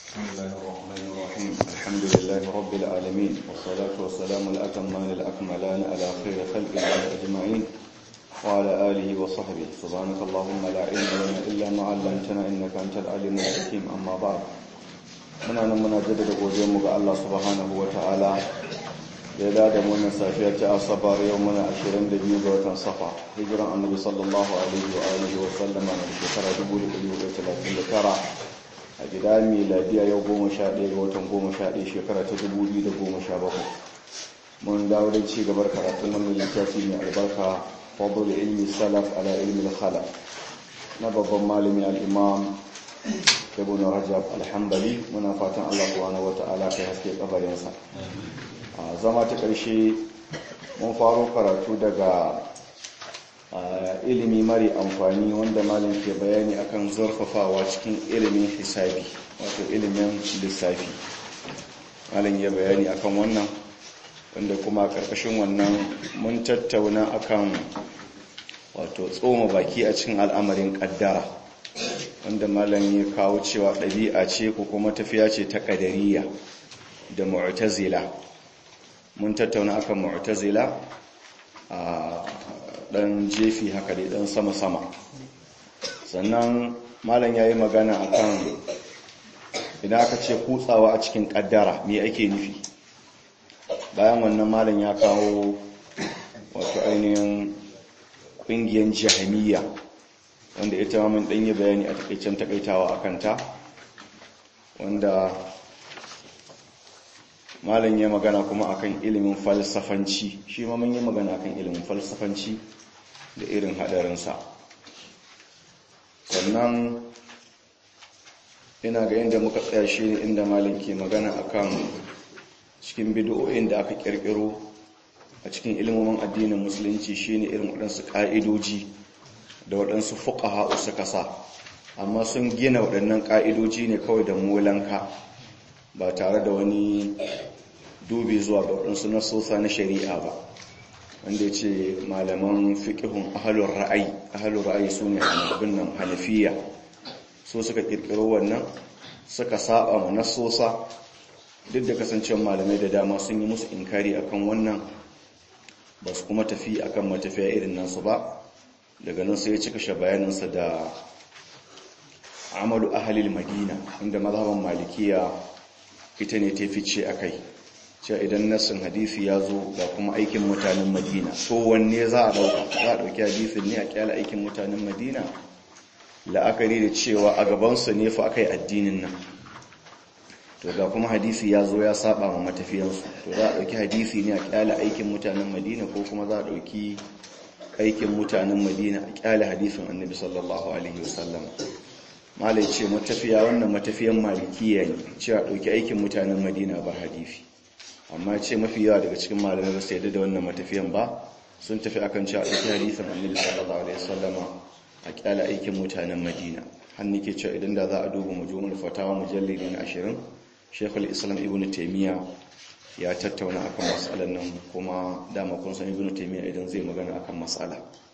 بسم الله الرحمن الرحيم الحمد لله رب العالمين والصلاة والسلام الأتمان الأكملان على خير خلق الله أجمعين وعلى آله وصحبه سبحانك اللهم لا علم لنا إلا ما علمتنا إنك أنت العليم الحكيم أما بعد muna nan muna jaddada godiyarmu ga Allah subhanahu wa ta'ala da ya da wannan safiya ta asabar yau muna 22 ga watan safa hijiran annabi sallallahu alaihi wa alihi wa sallama na shekara 1439 a gida miladiya yau 11 ga watan 11 shekara ta 2017 mun dawo da ci gabar karatun wannan littafi mai albarka fadl ilmi salaf ala ilmi al-khalaf na babban malami al-imam ibn rajab alhambali muna fatan Allah subhanahu wata'ala kai haske kabarinsa a zama ta ƙarshe mun faro karatu daga ilimi mari amfani wanda malam ke bayani akan zurfafawa cikin ilimin hisabi wato ilimin lissafi malam ya bayani akan wannan wanda kuma karkashin wannan mun tattauna akan wato tsoma baki a cikin al'amarin kaddara wanda malam ya kawo cewa ɗabi'a ce ko kuma tafiya ce ta ƙadariya da mu'tazila mun tattauna akan mu'tazila a ɗan jefi haka dai ɗan sama-sama sannan malam ya yi magana akan idan aka ce kutsawa a cikin ƙaddara me ake nufi bayan wannan malam ya kawo wato ainihin ƙungiyar jahamiya wanda ita ma mun ɗanyi bayani a takaicen takaitawa a kanta wanda malam ya magana kuma akan ilimin falsafanci shi ma mun yi magana akan ilimin falsafanci da irin haɗarinsa sannan ina ga inda muka tsaya shi ne inda malam ke magana akan cikin bidiyoyin da aka ƙirƙiro a cikin ilimomin addinin musulunci shine irin waɗansu ƙa'idoji da waɗansu fuƙaha suka sa amma sun gina waɗannan ƙa'idoji ne kawai da molanka ba tare da wani dubi zuwa ga waɗansu nasosa na shari'a ba wanda ya ce malaman fiƙihun ahalun ra'ayi ahalun ra'ayi su ne abin nan hanafiya so suka ƙirƙiro wannan suka saba ma nasosa duk da kasancewar malamai da dama sun yi musu inkari akan wannan ba su kuma tafi akan matafiya irin nasu ba daga nan sai ya cika shi bayaninsa da amalu ahalil madina inda mazhaban malikiya ita ne ta fice a kai cewa idan nassin hadisi ya zo ga kuma aikin mutanen madina to wanne za a dauka za a dauki hadisin ne a kyala aikin mutanen madina la'akari da cewa a gabansu ne fa aka yi addinin nan to ga kuma hadisi ya zo ya saba ma matafiyansu to za a dauki hadisi ne a kyala aikin mutanen madina ko kuma za a dauki aikin mutanen madina a kyale hadisin annabi sallallahu alaihi wasallam malai ce matafiya wannan matafiyan malikiya ne cewa ɗauki aikin mutanen madina ba hadisi amma ce mafi yawa daga cikin malamai ba su yadda da wannan matafiyan ba sun tafi akan cewa ɗauki hadisin annabi sallallahu alaihi wasallam a kyale aikin mutanen madina har nake cewa idan da za a duba mujumul fatawa mujallidi na 20 shekul islam ibnu taymiya ya tattauna akan matsalar nan kuma dama kun san ibnu taymiya idan zai magana akan matsala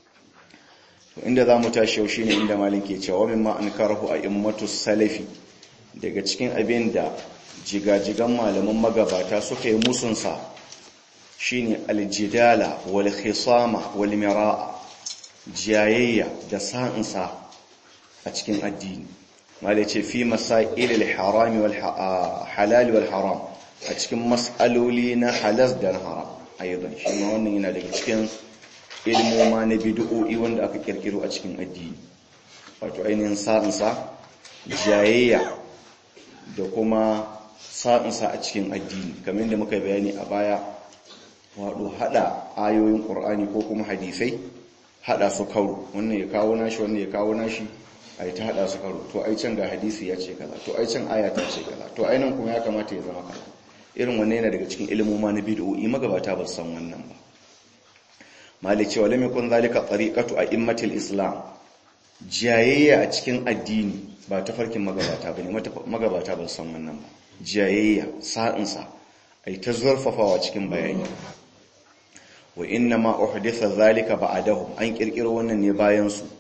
to inda zamu tashi yau shine inda malin ke cewa mimma ankarahu a'immatu salafi daga cikin abin da jigajigan malaman magabata suka yi musun sa shine aljidala wal khisama wal miraa jayayya da sa'insa a cikin addini malai ce fi masail al-harami wal halal wal haram a cikin matsaloli na halas da na haram ayyudan shi ma wannan yana daga cikin ilmoma na bid'o'i wanda aka kirkiro a cikin addini wato ainihin sa'insa jayayya da kuma sa'insa a cikin addini kamar yadda muka bayani a baya wato hada ayoyin qur'ani ko kuma hadisai hada su karo wannan ya kawo nashi wannan ya kawo nashi ai ta hada su karo to ai can ga hadisi ya ce kaza to ai can aya ta ce kaza to ai nan kuma ya kamata ya zama kaza irin wannan yana daga cikin ilimoma na bid'o'i magabata ba san wannan ba malik cewa lam yakun zalika tariqatu a'immatil islam jayayya a cikin addini ba ta farkin magabata bane magabata ba san wannan ba jayayya sa'insa ai ta zurfafawa cikin bayani wa inna ma uhditha zalika ba'dahu an kirkiro wannan ne bayan su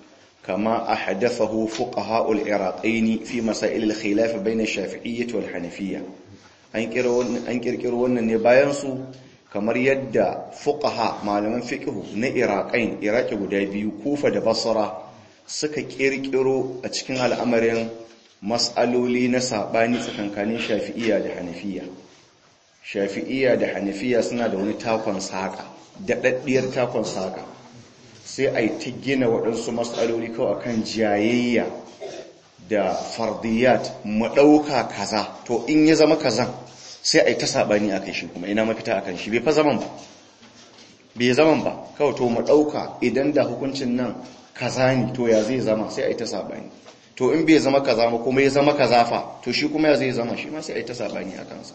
kama ahdathahu fuqaha al-iraqaini fi masail al-khilaf bayna ash-shafi'iyyah wal hanafiyya an kirkiro wannan ne bayan su kamar yadda fuqaha malaman fiqh na iraqain iraki guda biyu kufa da basra suka kirkiro a cikin al'amarin mas'aloli na sabani tsakankanin shafi'iyya da hanafiyya shafi'iyya da hanafiyya suna da wani takon saka daɗaɗɗiyar takon saka sai a yi ta gina waɗansu mas'aloli kawai akan jayayya da fardiyat maɗauka kaza to in ya zama kazan sai a yi ta saɓani a kai shi kuma ina mafita a kan shi bai fa zaman ba bai zaman ba kawai to maɗauka idan da hukuncin nan kaza ne to ya zai zama sai a yi ta saɓani to in bai zama kaza ba kuma ya zama kaza fa to shi kuma ya zai zama shi ma sai a yi ta saɓani a kansa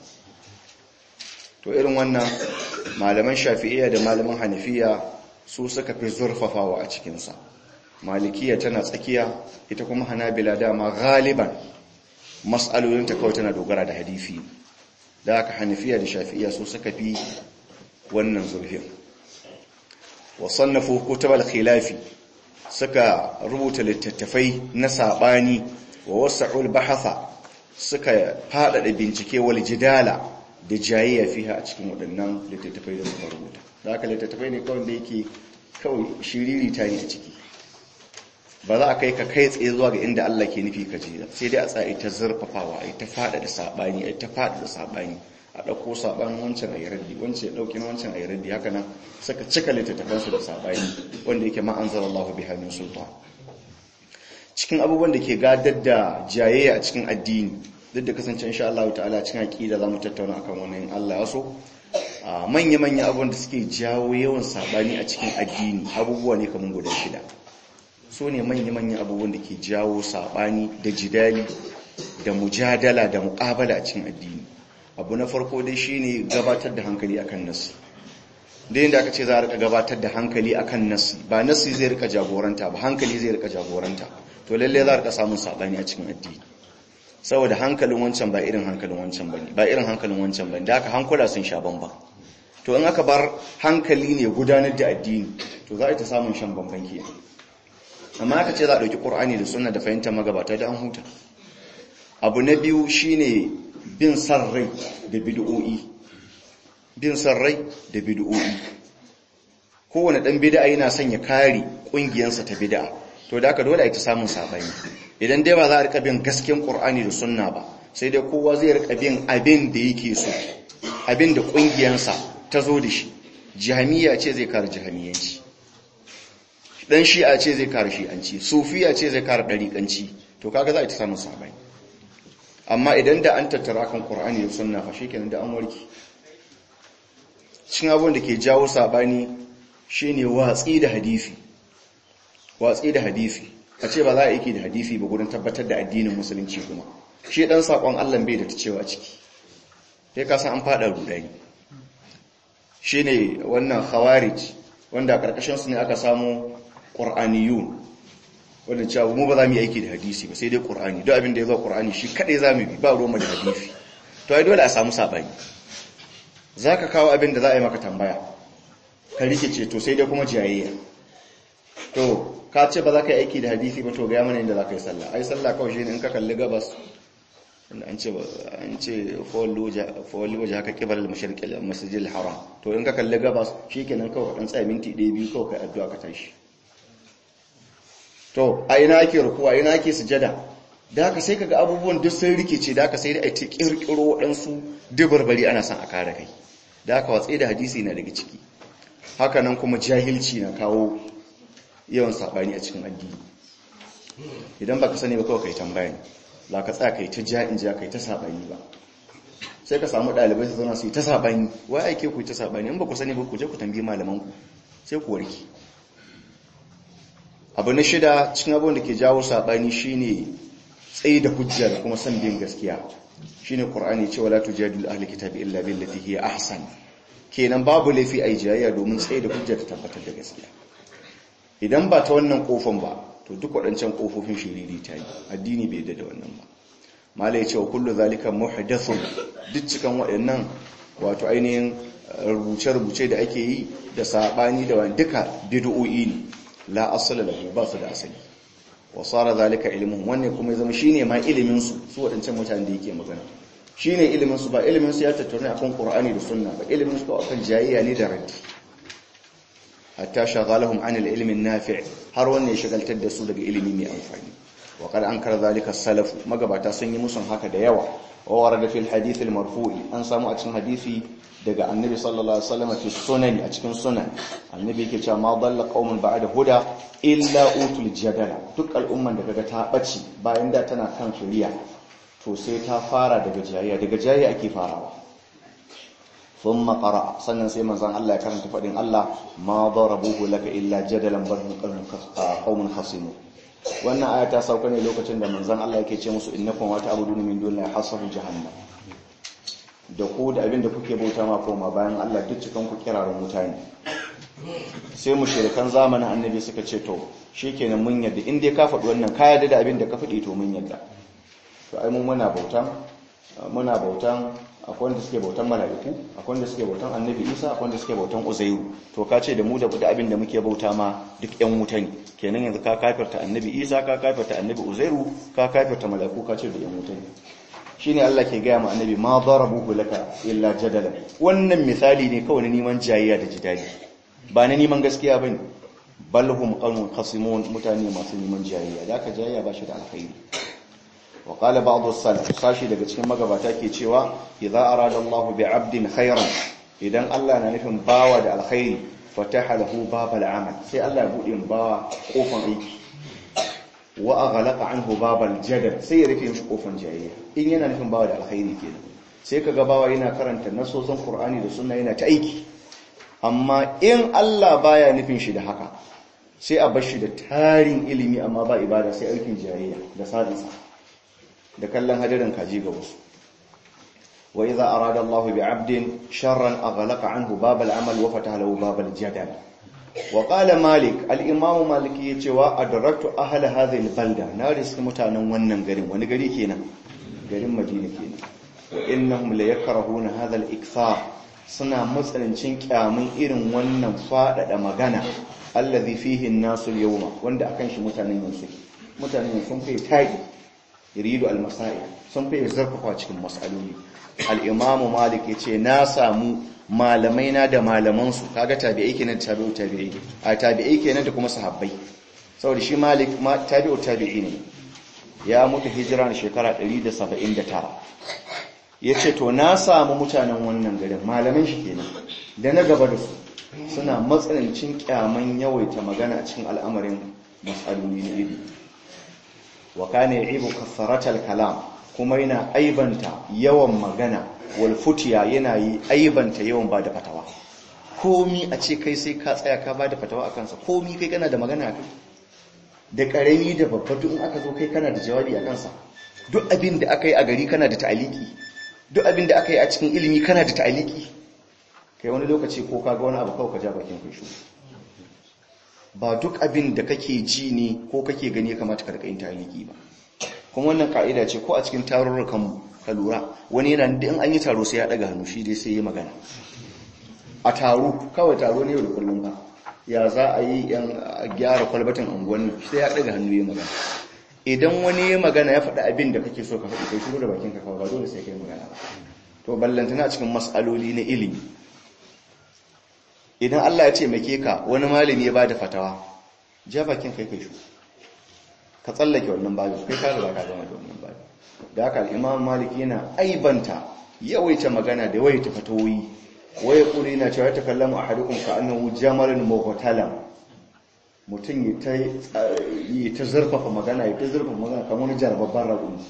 to irin wannan malaman shafi'iyya da malaman hanafiya su suka fi zurfafawa a cikinsa malikiya tana tsakiya ita kuma hanabila dama galiban mas'alolinta kawai tana dogara da hadisi da aka hanafiya da shafi'iyya su suka fi wannan zurfin wasannafu kutubal khilafi suka rubuta littattafai na sabani wa wasa'ul bahatha suka faɗaɗa bincike wal jidala da jayayya fiha a cikin waɗannan littattafai da suka rubuta da aka littattafai ne kawai da yake kawai shiriri ta ne a ciki ba za a kai ka kai tsaye zuwa ga inda Allah ke nufi ka je sai dai a tsaye ta zurfafawa a ta fada da sabani a ta fada da sabani a ɗauko sabanin wancan a yi raddi wancan ya ɗauki wancan a yi raddi haka nan suka cika littattafansu da sabani wanda yake ma anzar Allah bi hannun sultan cikin abubuwan da ke gadar da jayayya a cikin addini duk da kasance insha Allah ta'ala cikin aqida zamu tattauna akan wannan Allah ya so manya-manya abubuwan da suke jawo yawan sabani a cikin addini abubuwa ne kamar guda shida so ne manya-manya abubuwan da ke jawo sabani da jidali da mujadala da muƙabala a cikin addini abu na farko dai shine gabatar da hankali akan nasu da yadda aka ce za a rika gabatar da hankali akan nasi ba nasi zai rika jagoranta ba hankali zai rika jagoranta to lalle za a rika samun sabani a cikin addini saboda hankalin wancan ba irin hankalin wancan bane ba irin hankalin wancan bane da aka hankula sun sha bamba to in aka bar hankali ne gudanar da addini to za a ta samun shan bamban ke amma aka ce za a ɗauki ƙur'ani da sunna da fahimtar magabata da an huta abu na biyu shine bin san rai da bid'o'i bin san rai da bid'o'i kowane dan bid'a yana son ya kare kungiyarsa ta bid'a to da aka dole a ta samun sabani idan dai ba za a rika bin gasken qur'ani da sunna ba sai dai kowa zai rika bin abin da yake so abin da kungiyarsa ta zo da shi jahmiya ce zai kare jahmiyanci dan shi'a ce zai kare shi'anci sufiya ce zai kare dariƙanci to kaga za a ta samun sabani amma idan da an tattara kan qur'ani da sunna fa shikenan da an warke cikin abin da ke jawo sabani shine watsi da hadisi watsi da hadisi a ce ba za a yi da hadisi ba gudun tabbatar da addinin musulunci kuma shi dan sakon Allah bai da ta cewa ciki sai ka san an fada rudani shine wannan khawarij wanda karkashin su ne aka samu qur'aniyun wanda cewa mu ba za mu yi aiki da hadisi ba sai dai qur'ani duk abin da ya zo qur'ani shi kadai za mu bi ba ruwan da hadisi to ai dole a samu sabani zaka kawo abin da za a yi maka tambaya ka rikice to sai dai kuma jayayya to ka ce ba za ka yi aiki da hadisi ba to ga mana inda za ka yi sallah ai sallah kawai shi ne in ka kalli gabas an ce an ce fawalli waje haka kibar al-mashriq al-masjid al-haram to in ka kalli gabas shikenan kawai dan tsaya minti 1 biyu kawai kai addu'a ka tashi to a ina ake rukuwa ina ake sujada da haka sai kaga abubuwan duk sun rikice da haka sai dai a ta kirkiro waɗansu dubarbari ana son a kare kai da haka watsi da hadisi na daga ciki haka nan kuma jahilci na kawo yawan sabani a cikin addini idan baka sani ba kawai kai tambaya ne ba ka tsaya kai ta ja'in ja kai ta sabani ba sai ka samu ɗalibai su zauna su yi ta sabani wai aike ku yi ta sabani in ba ku sani ba ku je ku tambayi malaman ku sai ku warke abu na shida cikin abin da ke jawo sabani shine tsaye da hujja da kuma san bin gaskiya shine qur'ani cewa la tujadilu ahli kitabi illa billati hiya ahsan kenan babu laifi ai jayayya domin tsaye da hujja da tabbatar da gaskiya idan ba ta wannan kofan ba to duk waɗancan kofofin shiriri ta yi addini bai da wannan ba mala ya ce wa kullu zalika muhdathun duk cikan waɗannan wato ainihin rubuce-rubuce da ake yi da sabani da wani duka bid'o'i ne la asala lahu ba su da asali wa sara zalika ilmuhum wanne kuma ya zama shine ma ilimin su su wadancan mutanen da yake magana shine ilimin su ba ilimin su ya tattauna akan qur'ani da sunna ba ilimin su akan jayayya ne da raddi hatta shaghalahum an al-ilmi an-nafi' har wanne ya shagaltar da su daga ilimi mai amfani wa qad ankara zalika salafu magabata sun yi musun haka da yawa wa warada fil hadith al-marfu'i an samu a cikin hadisi daga annabi sallallahu alaihi wasallam fi sunan a cikin sunan annabi yake cewa ma dalla qaumun ba'da huda illa utul jadala duk al'umman da kaga ta bace bayan da tana kan shari'a to sai ta fara daga jayayya daga jayayya ake farawa thumma qara sannan sai manzon Allah ya karanta fadin Allah ma darabuhu laka illa jadalan bal qaumun khasimun wannan aya ta sauka ne lokacin da manzon Allah yake ce musu innakum wa ta'buduna min dunillahi hasabu jahannam da ku da abin da kuke bauta ma koma bayan Allah duk cikin ku kirarin mutane sai mushrikan zamanin annabi suka ce to shikenan mun yadda in dai ka faɗi wannan ka yarda da abin da ka faɗi to mun yadda to ai mun muna bautan muna bautan akwai wanda suke bautan mala'iku akwai wanda suke bautan annabi Isa akwai wanda suke bautan Uzairu to ka ce da mu da abin da muke bauta ma duk ƴan wuta ne kenan yanzu ka kafirta annabi Isa ka kafirta annabi Uzairu ka kafirta mala'iku ka ce da ƴan wuta ne shine Allah ke gaya ma annabi ma darabuhu laka illa jadalan wannan misali ne kawai na neman jayayya da jidali ba na neman gaskiya bane bal hum qawmun khasimun mutane masu neman jayayya da aka jayayya ba shi da alkhairi wa qala ba'd as-salaf sashi daga cikin magabata ke cewa idza arada Allah bi 'abdin khairan idan Allah na nufin bawa da alkhairi fataha lahu babal amal sai Allah ya bude bawa kofan aiki wa aghlaqa anhu babal jadal sai ya rufe mishi kofan jayayya in yana nufin bawa da alkhairi kenan sai kaga bawa yana karanta nasosin Qur'ani da sunna yana ta aiki amma in Allah baya nufin shi da haka sai a bar shi da tarin ilimi amma ba ibada sai aikin jayayya da sadinsa da kallon hadirin kaji ga wasu wa idza arada Allah bi 'abdin sharran aghlaqa anhu babal amal wa fataha lahu babal jadal wa qala malik al-imam malik yace wa adraktu ahla hadhihi al-balda na riski mutanen wannan garin wani gari kenan garin madina kenan wa innahum la yakrahuna hadha al-ikthar suna matsanancin kyamun irin wannan fadada magana allazi fihi an-nasu al-yawma wanda akan shi mutanen yanzu mutanen sun fi tagi yuridu al-masail sun fi zarfafa cikin mas'aloli al-imam malik yace na samu malamai na da malamansu kaga tabi'ai kenan da tabi'u tabi'i a tabi'ai kenan da kuma sahabbai saboda shi malik ma tabi'u tabi'i ne ya mutu hijira na shekara 179 yace to na samu mutanen wannan garin malaman shi kenan da na gaba da su suna matsanancin kyaman yawaita magana a cikin al'amarin mas'aloli na ilimi wa kana ya'ibu kasaratal kalam kuma yana aibanta yawan magana walfutiya yana yi aibanta yawan ba da fatawa komi a ce kai sai ka tsaya ka ba da fatawa a kansa komi kai kana da magana kai da ƙarami da babba duk aka zo kai kana da jawabi a kansa duk abin da aka yi a gari kana da ta'aliki duk abin da aka yi a cikin ilimi kana da ta'aliki kai wani lokaci ko ka ga wani abu kawai ka ja bakin kai shi ba duk abin da kake ji ne ko kake gani ya kamata ka rika yin ta'aliki ba kuma wannan ka'ida ce ko a cikin tarurrukan ka lura wani yana da in an yi taro sai ya daga hannu shi dai sai ya magana a taro kawai taro ne yau da kullum ba ya za a yi yan gyara kwalbatin unguwan sai ya daga hannu ya magana idan wani ya magana ya faɗi abin da kake so ka faɗi kai shiru da bakin ka kawai ba dole sai kai magana ba to ballantana cikin mas'aloli na ilimi idan Allah ya ce make ka wani malami ya bada fatawa ja bakin kai kai shiru ka tsallake wannan babu kai ka riga ka zama da wannan babu da haka al'imam maliki yana aibanta yawaita magana da yawaita fatawoyi waye kuri na cewa ta kallama a hadukun ka annahu jamalin mawatalam mutum yi ta zurfafa magana yi ta zurfafa magana kamar wani jarababban raƙuni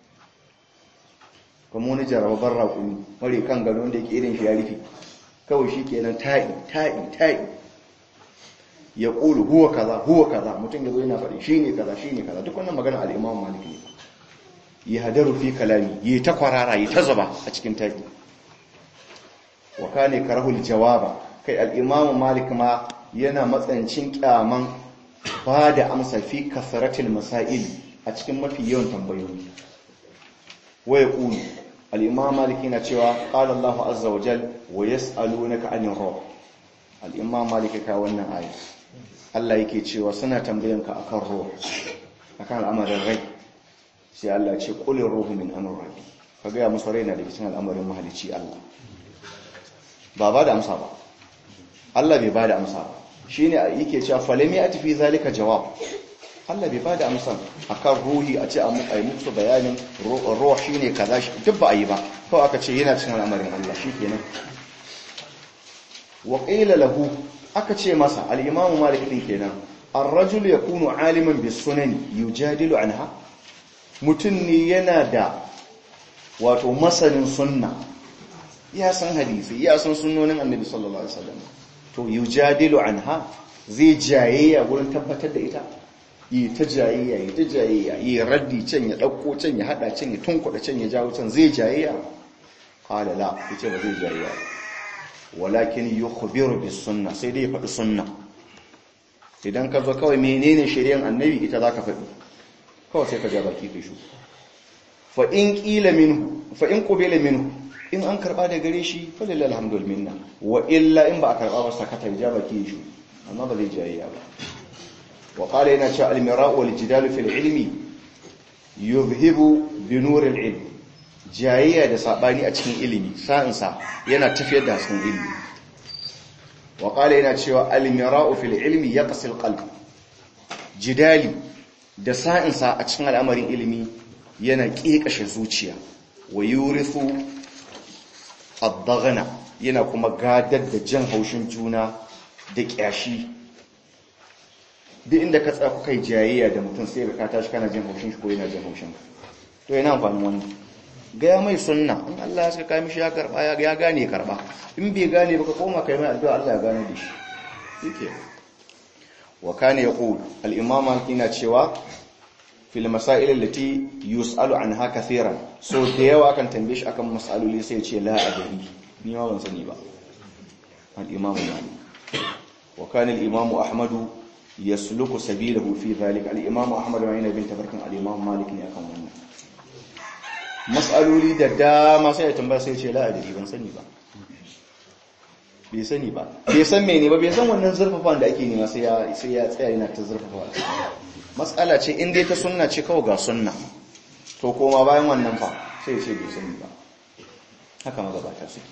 kamar wani jarababban raƙuni mare kan gano wanda yake irin shi ya rufe kawai shi kenan ta'i ta'i ta'i ya ƙulu huwa kaza huwa kaza mutum ya zo yana faɗi shi ne kaza shi ne kaza duk wannan magana al'imam maliki ne ya hadaru fi kalami yi ta kwarara yi ta zaba a cikin tafi wa kane karahul jawaba kai al'imamu malik ma yana matsancin kyaman ba da amsa fi kasaratil masail a cikin mafi yawan tambayoyi waya ƙulu al'imamu malik yana cewa ƙala allahu azza wa jal wa yas'alunaka anir ruh al'imamu malik ka wannan aya Allah yake cewa suna tambayanka akan ruh akan al'amarin rai sai Allah ce qulir ruhu min amri rabbi ka ga musu rai na da cikin al'amarin mahalicci Allah ba ba da amsa ba Allah bai ba da amsa ba shine yake cewa falami ati fi zalika jawab Allah bai ba da amsa akan ruhi a ce a muku musu bayanin ruh shine kaza shi duk ba a yi ba kawai aka ce yana cikin al'amarin Allah shikenan wa qila lahu aka ce masa al-imamu malik din kenan ar-rajul yakunu aliman bis sunan yujadilu anha mutun ne yana da wato masanin sunna ya san hadisi ya san sunnonin annabi sallallahu alaihi wasallam to yujadilu anha zai jayayya gurin tabbatar da ita yi ta jayayya yi ta jayayya yi raddi can ya dauko can ya hada can ya tunkuda can ya jawo can zai jayayya qala la yace ba zai jayayya walakin yukhbiru bis sunna sai dai ya faɗi sunna idan ka zo kawai menene shari'an annabi ita zaka faɗi kawai sai ka ga baki kai shu fa in qila minhu fa in qubila minhu in an karba da gare shi fa lillahi alhamdul minna wa illa in ba a karba ba sakata ja baki shu amma ba zai jayayya ba wa qala yana cewa al-mira'u wal jidalu fil ilmi yuzhibu bi nuril ilm jayayya da sabani a cikin ilimi sa'insa yana tafiyar da hasken ilimi wa qala yana cewa al-mira'u fil ilmi yaqsil qalb jidali da sa'insa a cikin al'amarin ilimi yana kekashe zuciya wa yurithu ad-daghna yana kuma gadar da jan haushin juna da kyashi duk inda ka tsaya kuka yi jayayya da mutum sai ka tashi kana jin haushin shi ko yana jin haushin to yana amfanin wannan gaya mai sunna in Allah ya saka mishi ya karba ya gane karba in bai gane baka koma kai mai addu'a Allah ya gane da shi yake wa kana yaqul al-imam al-kina cewa fil masail allati yus'alu anha kathiran so da yawa kan tambaye shi akan mas'aloli sai ya ce la adri ni ma ban sani ba al-imam malik wa kana al-imam ahmad yasluku sabilahu fi dhalika al-imam ahmad wa ina bin tabarkan al-imam malik ne akan wannan matsaloli da dama sai ya tambaya sai ce la'adari ban sani ba bai sani ba bai san mene ba bai san wannan zurfafa da ake nema sai ya tsaya yana ta zurfafa matsala ce in dai ta sunna ce kawai ga sunna to koma bayan wannan fa sai ya ce bai sani ba haka magabata suke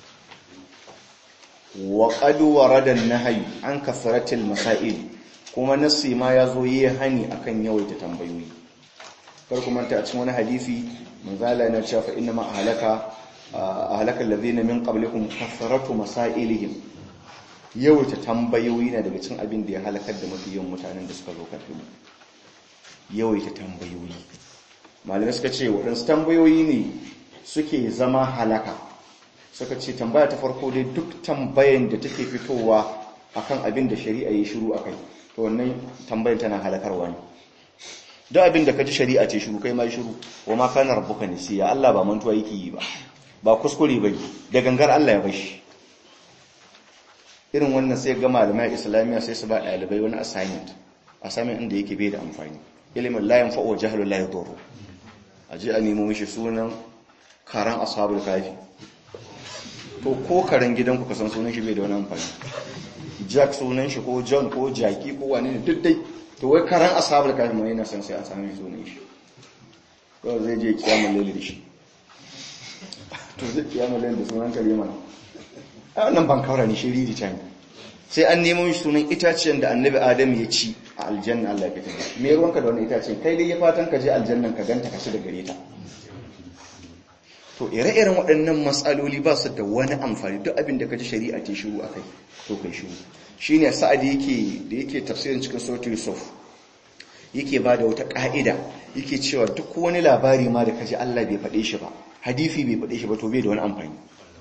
wa qad warada an-nahy an kasratil masail kuma nasi ma yazo yi hani akan yawaita tambayoyi kar kuma ta a cikin wani hadisi manzala yana cewa fa inna ma ahlaka ahlaka alladhina min qablikum kathratu masailihim yawaita tambayoyi na daga cikin abin da ya halakar da mafi yawan mutanen da suka zo kafin yawaita tambayoyi malamai suka ce waɗansu tambayoyi ne suke zama halaka suka ce tambaya ta farko dai duk tambayan da take fitowa akan abin da shari'a ya shiru akai to wannan tambayan tana halakarwa ne da abin da ka ji shari'a ce shiru kai ma shiru wa ma kana rabbuka nisiya Allah ba mantuwa yake yi ba ba kuskure bane da gangar Allah ya bashi irin wannan sai ga malamai islamiyya sai su ba dalibai wani assignment assignment inda yake bai da amfani ilimin la yanfa'u wa jahlu la yadurru aje a nemo mishi sunan karan ashabul kafi to ko karan gidanku ka san sunan shi bai da wani amfani jack sunan shi ko john ko jaki ko wani ne duk dai to wai karan ashabul kafi mai yana san sai an sami sunan shi ko zai je kiyamul layl da shi to zai kiyamul layl da sunan kare mana a wannan ban kaura ni shiriri ta sai an nemo shi sunan itaciyar da annabi adam ya ci a aljanna Allah ya fitar me ruwanka da wannan itaciyar kai dai ya fatan ka je aljannan ka ganta ka ci da gare ta to ire-iren waɗannan matsaloli ba su da wani amfani duk abin da ka ji shari'a ta shiru akai to kai shiru shine sa'adi yake da yake tafsirin cikin suratul yusuf yake ba da wata ka'ida yake cewa duk wani labari ma da kaji Allah bai faɗe shi ba hadisi bai faɗe shi ba to bai da wani amfani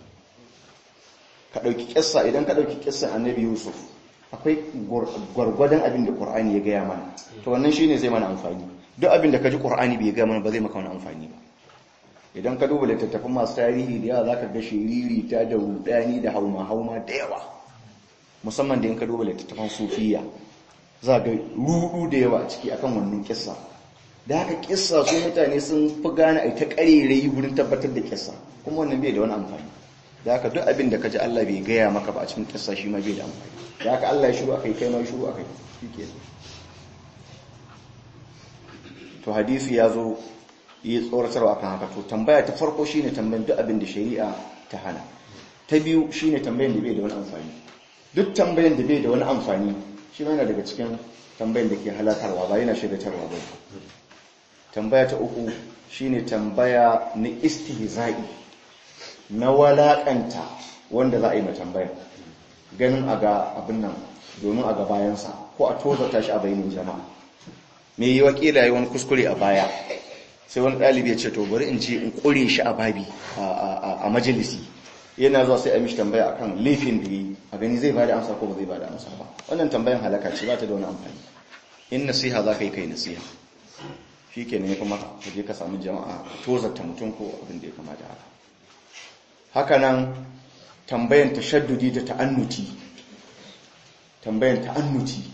ka ɗauki kissa idan ka ɗauki kissan annabi yusuf akwai gwargwadon abin da qur'ani ya gaya mana to wannan shine zai mana amfani duk abin da kaji qur'ani bai gaya mana ba zai maka wani amfani ba idan ka duba littattafan masu tarihi da yawa zaka ga shiriri ta da rudani da hauma hauma da yawa musamman da in ka duba littattafan sufiya za ga rudu da yawa a ciki akan wannan kissa da haka kissa su mutane sun fi gane a ta karerai wurin tabbatar da kissa kuma wannan bai da wani amfani da haka duk abin da ka ji Allah bai gaya maka ba a cikin kissa shi ma bai da amfani da haka Allah ya shiru akai kai ma ya shiru akai shike to hadisi ya zo yi tsoratarwa kan haka to tambaya ta farko shine tambayan duk abin da shari'a ta hana ta biyu shine tambayan da bai da wani amfani duk tambayan da bai da wani amfani shi yana daga cikin tambayan da ke halakarwa ba yana shaidatarwa ba tambaya ta uku shine tambaya na istihza'i na walakanta wanda za a yi tambaya ganin a ga abin nan domin a ga bayansa ko a tozarta shi a bayanin jama'a me yi wakila yi wani kuskure a baya sai wani ɗalibi ya ce to bari in ce in ƙure shi a babi a majalisi yana zuwa sai a mishi tambaya akan laifin da yi a gani zai bada amsa ko ba zai bada amsa ba wannan tambayan halaka ce ba ta da wani amfani in nasiha za ka yi kai nasiha shi ke ne kuma ka je ka samu jama'a tozarta mutum ko abin da ya kamata haka haka nan tambayan tashaddudi da ta'annuti tambayan ta'annuti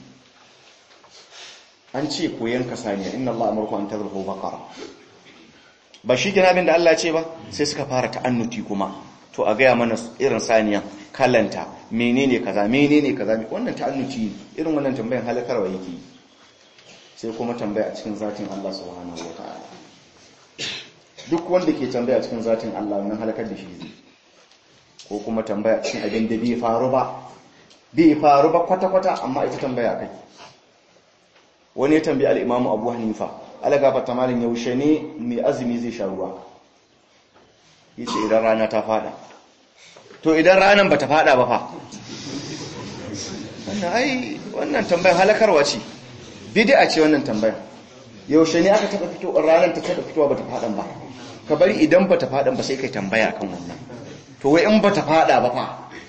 an ce koyan kasaniya inna Allah amurku an tazruhu baqara ba shi kina abin da Allah ce ba sai suka fara ta'annuti kuma to a gaya mana irin saniyan kalanta menene kaza menene kaza wannan ta'annuti irin wannan tambayan halakarwa yake sai kuma tambaya a cikin zatin Allah subhanahu wataala duk wanda ke tambaya a cikin zatin Allah wannan halakar da shi zai ko kuma tambaya a cikin abin da bai faru ba bai faru ba kwata-kwata amma ita tambaya kai wani ya tambayi al-Imam Abu Hanifa alagafa ta malin yaushe ne mai azumi zai sha ruwa yace idan rana ta fada to idan ranan bata fada ba fa wannan ai wannan tambayar halakarwa ce bid'a ce wannan tambayar yaushe ne aka taba fito ranan ta taba fitowa bata fadan ba ka bari idan bata fadan ba sai kai tambaya kan wannan to wai in bata fada ba fa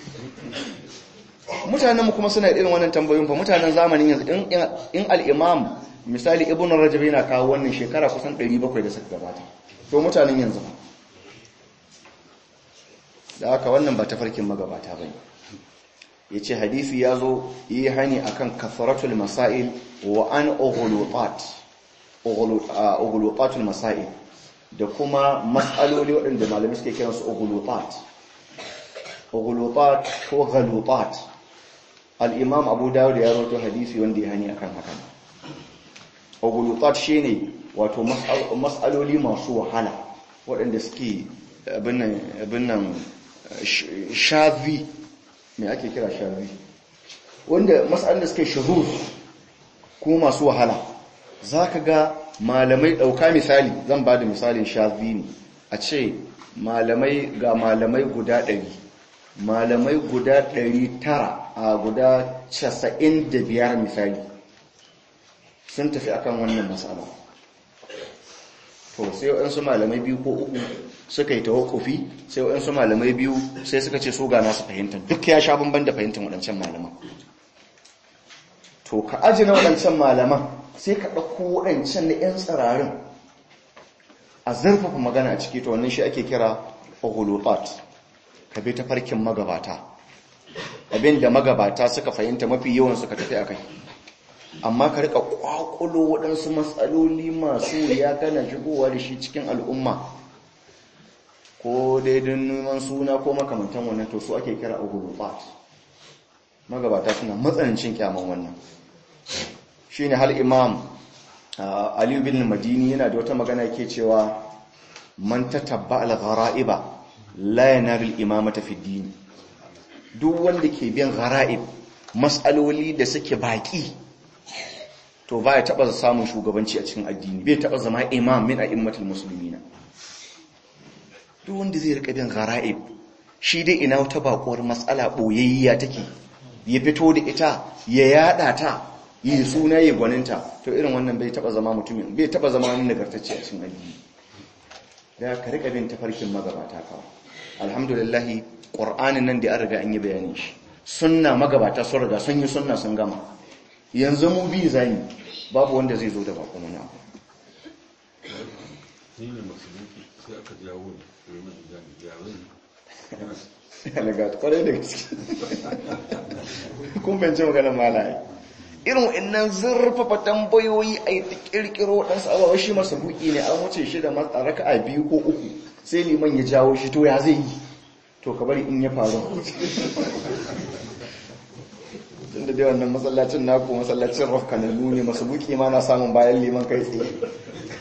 mutanen mu kuma suna irin wannan tambayoyin fa mutanen zamanin yanzu in al-imam misali ibnu rajab yana kawo wannan shekara kusan 700 da suka gabata to mutanen yanzu ba da haka wannan ba tafarkin magabata bane yace hadisi yazo yi hani akan kafaratul masail wa an ughlutat ughlutatul masail da kuma mas'aloli waɗanda malamai suke kiran su ughlutat ughlutat ko ghalutat al-imam abu dawud ya rawaito hadisi wanda ya hani akan hakan ughlutat shine wato mas'aloli masu wahala waɗanda suke abin nan shazi mai ake kira shazi wanda matsalin da suke shahur kuma masu wahala za ka ga malamai ɗauka misali zan ba da misalin shazi ne a ce malamai ga malamai guda ɗari malamai guda ɗari tara a guda casa'in da biyar misali sun tafi akan wannan matsala to sai waɗansu malamai biyu ko uku suka yi tawakufi sai waɗansu malamai biyu sai suka ce su ga nasu fahimtar duk ya sha bamban da fahimtar waɗancan malaman to ka aji na waɗancan malaman sai ka ɗauko waɗancan na 'yan tsirarin a zarfafa magana a ciki to wannan shi ake kira ohulutat ka bi ta farkin magabata abin da magabata suka fahimta mafi yawan suka tafi a kai amma ka rika kwakulo waɗansu matsaloli masu ya kana shigowa da shi cikin al'umma ko daidin neman suna ko makamantan wannan to su ake kira agulubat magabata suna matsanancin kyaman wannan shi ne hal imam aliyu bin madini yana da wata magana ke cewa man ta tabba al-ghara'iba la yanaru al-imamata fi dini duk wanda ke biyan ghara'ib mas'aloli da suke baki to ba ya taba samun shugabanci a cikin addini bai taba zama imam min a'immatul muslimina duk wanda zai rika bin ghara'ib shi dai ina wata bakuwar matsala boyayya take ya fito da ita ya yada ta yi suna ya gwaninta to irin wannan bai taba zama mutumin bai taba zama wani nagartacce a cikin addini da ka rika bin tafarkin magabata kawai alhamdulillah qur'anin nan da an riga an yi bayanin shi sunna magabata sun riga sun yi sunna sun gama yanzu mu bi zani babu wanda zai zo da bakon wani abu ni ne musulunci sai aka jawo ne domin gani yawon daga kwarai da gaske kun bance maganar malaye irin wa'annan zurfafa tambayoyi a yi ta kirkiro waɗansu abawa shi masa buki ne an wuce shi da raka a biyu ko uku sai liman ya jawo shi to ya zai yi to ka bari in ya faru tun da dai wannan masallacin naku masallacin rafkanannu ne masu buki ma na samun bayan liman kai tsaye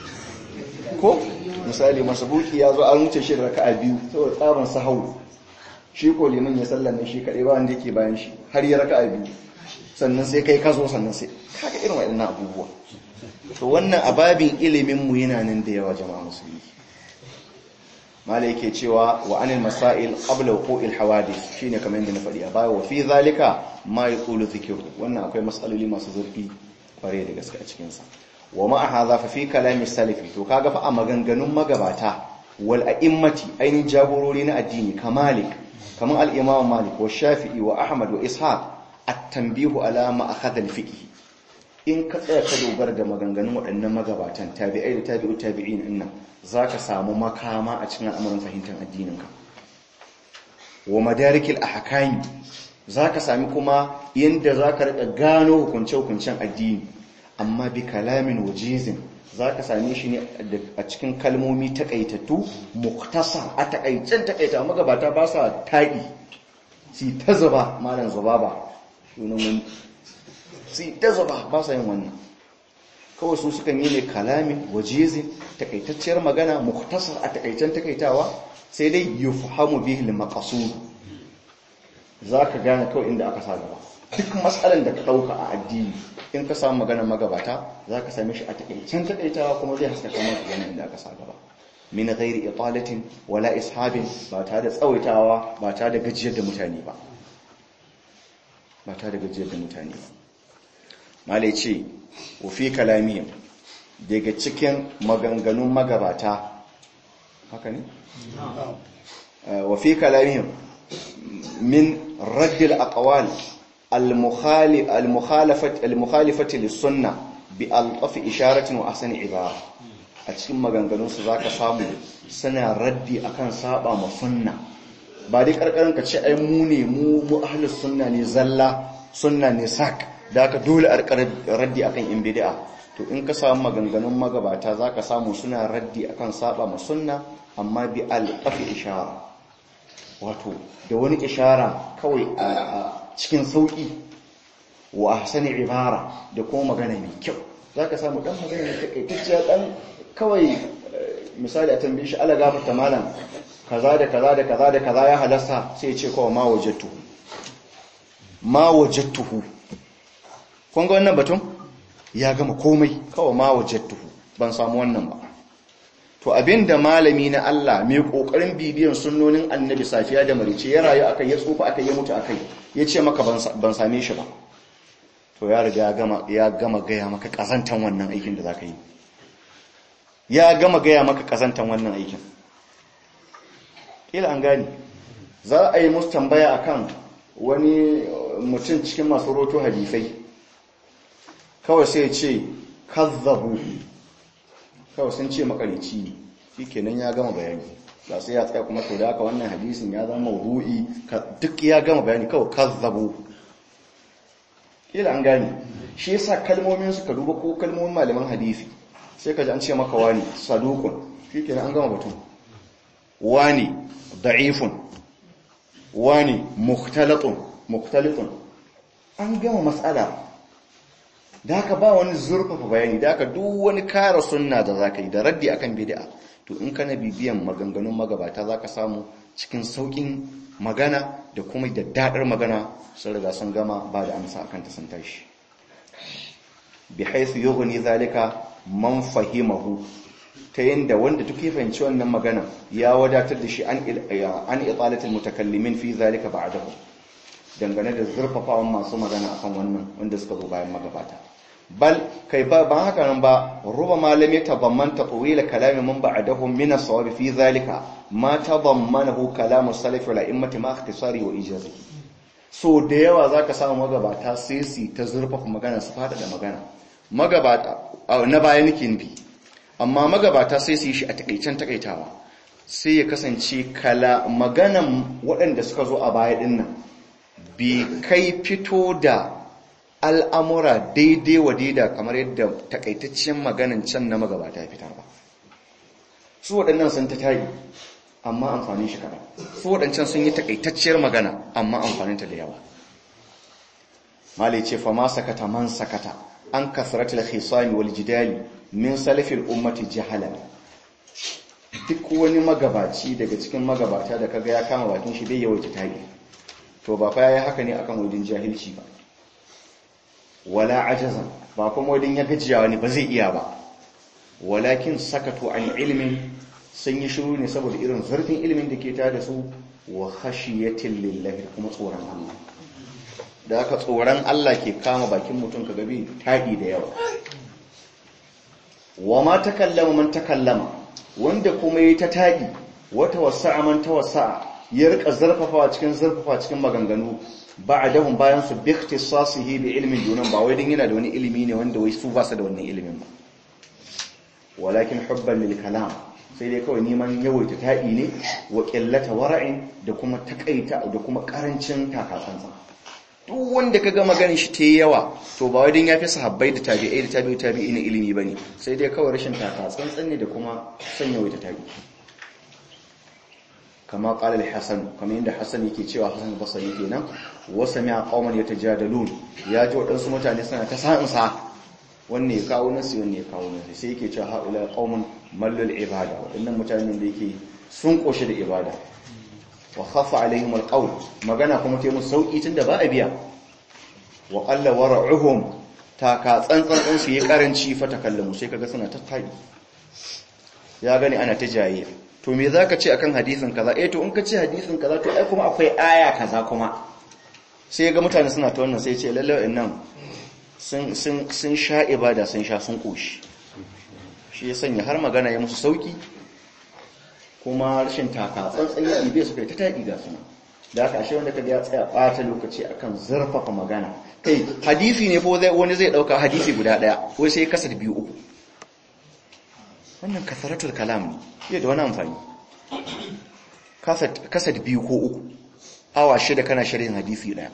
ko misali masabuki ya zo an wuce shi da raka'a biyu saboda tsaban sahau shi ko liman ya sallame shi kaɗai ba wanda yake bayan shi har ya raka'a biyu sannan sai kai ka zo sannan sai kaga irin waɗannan abubuwa to wannan ababin ilimin mu yana nan da yawa jama'a musulmi mala yake cewa wa anil masail qabla wuqu'il hawadith shine kamar yadda na faɗi a baya wa fi zalika ma yaqulu dhikru wannan akwai masaloli masu zurfi kware da gaske a cikin sa wa ma hadha fa fi kalami salafi to kaga fa a maganganun magabata wal a'immati ainin jagorori na addini kamalik kamar al-imam malik wa shafi'i wa ahmad wa ishaq at-tanbihu ala ma akhadha al-fiqh in ka tsaya ka dogara da maganganun waɗannan magabatan tabi'ai da tabi'u tabi'in innan zaka samu makama a cikin al'amuran fahimtar addininka wa madarikil ahkami zaka sami kuma yanda zaka rika gano hukunce-hukuncen addini amma bi kalamin wajizin zaka same shi ne a cikin kalmomi takaitattu muktasar a takaicen takaita magabata ba sa taƙi si ta zuba malam zubaba sunan wani sai ta zuba ba sa yin wannan kawai su sukan yi ne kalamin wajizin takaitacciyar magana muktasar a takaicen takaitawa sai dai yufhamu bihi al-maqsud zaka gane kawai inda aka sa gaba duk matsalan da ka dauka a addini in ka samu magana magabata zaka same shi a takaicen takaitawa kuma zai haskaka maka gane inda aka sa gaba min ghairi italatin wala ishabin ba tare da tsawaitawa ba tare da gajiyar da mutane ba ba tare da gajiyar da mutane ba malai ce wafi kalamiyar daga cikin maganganun magabata haka ne? wafi kalamiyar min raddil aqwal al-mukhalifati lis-sunna bi al-qafi isharatin wa ahsani ibara a cikin maganganunsu zaka samu suna raddi akan saba ma sunna ba dai karkarin ka ce ai mu ne mu mu ahlus sunna ne zalla sunna ne sak da aka dole a raddi akan in bid'a to in ka samu maganganun magabata zaka samu suna raddi akan saba ma sunna amma bi alqafi ishara wato da wani ishara kawai a cikin sauki wa ahsani ibara da kuma magana mai kyau zaka samu dan magana mai takaitacciya dan kawai misali a tambaye shi ala gafarta malam kaza da kaza da kaza da kaza ya halasta sai ya ce kawai ma wajadtuhu ma wajadtuhu kun ga wannan batun ya gama komai kawai ma wajadtuhu ban samu wannan ba to abinda malami na Allah mai kokarin bibiyan sunnonin annabi safiya da marice ya rayu akai ya tsufa akai ya mutu akai ya ce maka ban same shi ba to ya riga ya gama ya gama gaya maka kazantan wannan aikin da zaka yi ya gama gaya maka kazantan wannan aikin kila an gani za a yi musu tambaya akan wani mutum cikin masu roto hadisai kawai sai ce kazzabu kawai sun ce makarici ne shi kenan ya gama bayani ba sai ya tsaya kuma to da haka wannan hadisin ya zama mawdu'i duk ya gama bayani kawai kazzabu kila an gani shi yasa kalmomin suka duba ko kalmomin malaman hadisi sai ka ji an ce maka wani sadukun shi kenan an gama batun wani da'ifun wani mukhtalatun mukhtalitun an gama matsala da haka ba wani zurfafa bayani da haka duk wani kara sunna da zaka yi da raddi akan bid'a to in kana bibiyan maganganun magabata zaka samu cikin saukin magana da kuma da dadar magana sun riga sun gama ba da amsa akan ta sun tashi bi haythu yughni zalika man fahimahu ta yanda wanda duk ya fahimci wannan magana ya wadatar da shi an an italatul mutakallimin fi zalika ba'dahu dangane da zurfafawan masu magana akan wannan wanda suka zo bayan magabata bal kai ba ba haka nan ba ruba malami tabammanta tawila kalami man ba'dahu min as-sawab fi zalika ma tabammanahu kalamu salaf wal a'immati ma ikhtisari wa ijazi so da yawa zaka samu magabata sai su ta zurfafa magana su fada da magana magabata na baya nake nufi amma magabata sai su yi shi a takaicen takaitawa sai ya kasance kala maganan waɗanda suka zo a baya dinnan bi kai fito da al'amura daidai wa daida kamar yadda takaitaccen maganin can na magabata ya fitar ba su waɗannan sun ta tari amma amfani shi kaɗan su waɗancan sun yi takaitacciyar magana amma amfaninta da yawa malai ce fa ma sakata man sakata an kasratul khisami wal jidali min salafil ummati jahalan duk wani magabaci daga cikin magabata da kaga ya kama bakin shi bai yawaita tabi to ba fa yayi haka ne akan wajen jahilci ba wala ajazan ba kuma wajen ya gajiya wani ba zai iya ba walakin sakatu an ilmin sun yi shiru ne saboda irin zurfin ilimin da ke tare da su wa khashiyatin lillahi kuma tsoron Allah da aka tsoron Allah ke kama bakin mutum ka gabi taɗi da yawa wa ma takallama man takallama wanda kuma yi ta taɗi wata wasa'a man ta wasa'a ya rika zarfafawa cikin zarfafawa cikin maganganu ba'dahum bayan su bi ikhtisasihi bi ilmin dunan ba wai din yana da wani ilimi ne wanda wai su ba su da wannan ilimin ba walakin hubban lil kalam sai dai kawai neman yawaita taɗi ne wa qillata wara'in da kuma takaita da kuma karancin takasansa duk wanda kaga maganin shi ta yawa to ba wai din yafi sahabbai da tabi'ai da tabi'u tabi'i ne ilimi bane sai dai kawai rashin takatsantsan ne da kuma son yawaita taɗi kama qala al-hasan kamar yadda hasan yake cewa hasan basri kenan wa sami'a qauman yatajadalun ya ji wadansu mutane suna ta sa'in sa wanne ya kawo nasi wanne ya kawo nasi sai yake cewa haula qaumun mallul ibada wadannan mutanen da yake sun koshi da ibada wa khaffa alaihim alqawl magana kuma ta musu sauki tunda ba a biya wa qalla wara'uhum ta ka tsantsan su yi karanci fa takallamu sai kaga suna tattaki ya gani ana ta jaye to me zaka ce akan hadisin kaza eh to in ka ce hadisin kaza to ai kuma akwai aya kaza kuma sai ga mutane suna ta wannan sai ce lalle nan sun sun sun sha ibada sun sha sun koshi shi ya sanya har magana ya musu sauki kuma rashin taka tsantsan ya ibe su kai ta taɗi ga suna da aka ashe wanda kaga ya tsaya ɓata lokaci akan zurfafa magana kai hadisi ne ko wani zai ɗauka hadisi guda ɗaya ko sai kasar biyu uku wannan kasaratul kalam ne iya da wani amfani kasar biyu ko uku awa shida kana sharhin hadisi ɗaya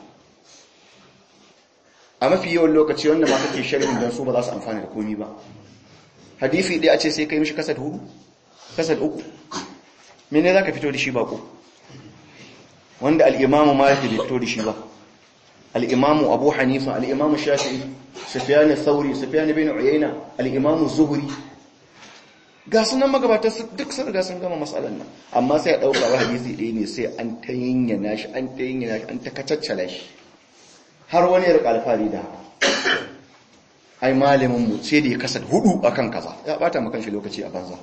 a mafi yawan lokaci wanda ma kake sharhin don su ba za su amfani da komi ba hadisi ɗaya a ce sai kai mishi kasar hudu kasar uku mene za ka fito da shi bako wanda al'imamu maliki bai fito da shi ba al'imamu abu hanifa al'imamu shafi'i sufiyani sauri sufiyani bin uyayna al'imamu zuhuri ga sunan magabata duk sun riga sun gama matsalan nan amma sai a ɗauka wa hadisi ɗaya ne sai an ta yinyana shi an ta yinyana shi an ta kacaccala shi har wani yarka alfari da ai malamin mu sai da ya kasar hudu akan kaza ya bata makan shi lokaci a banza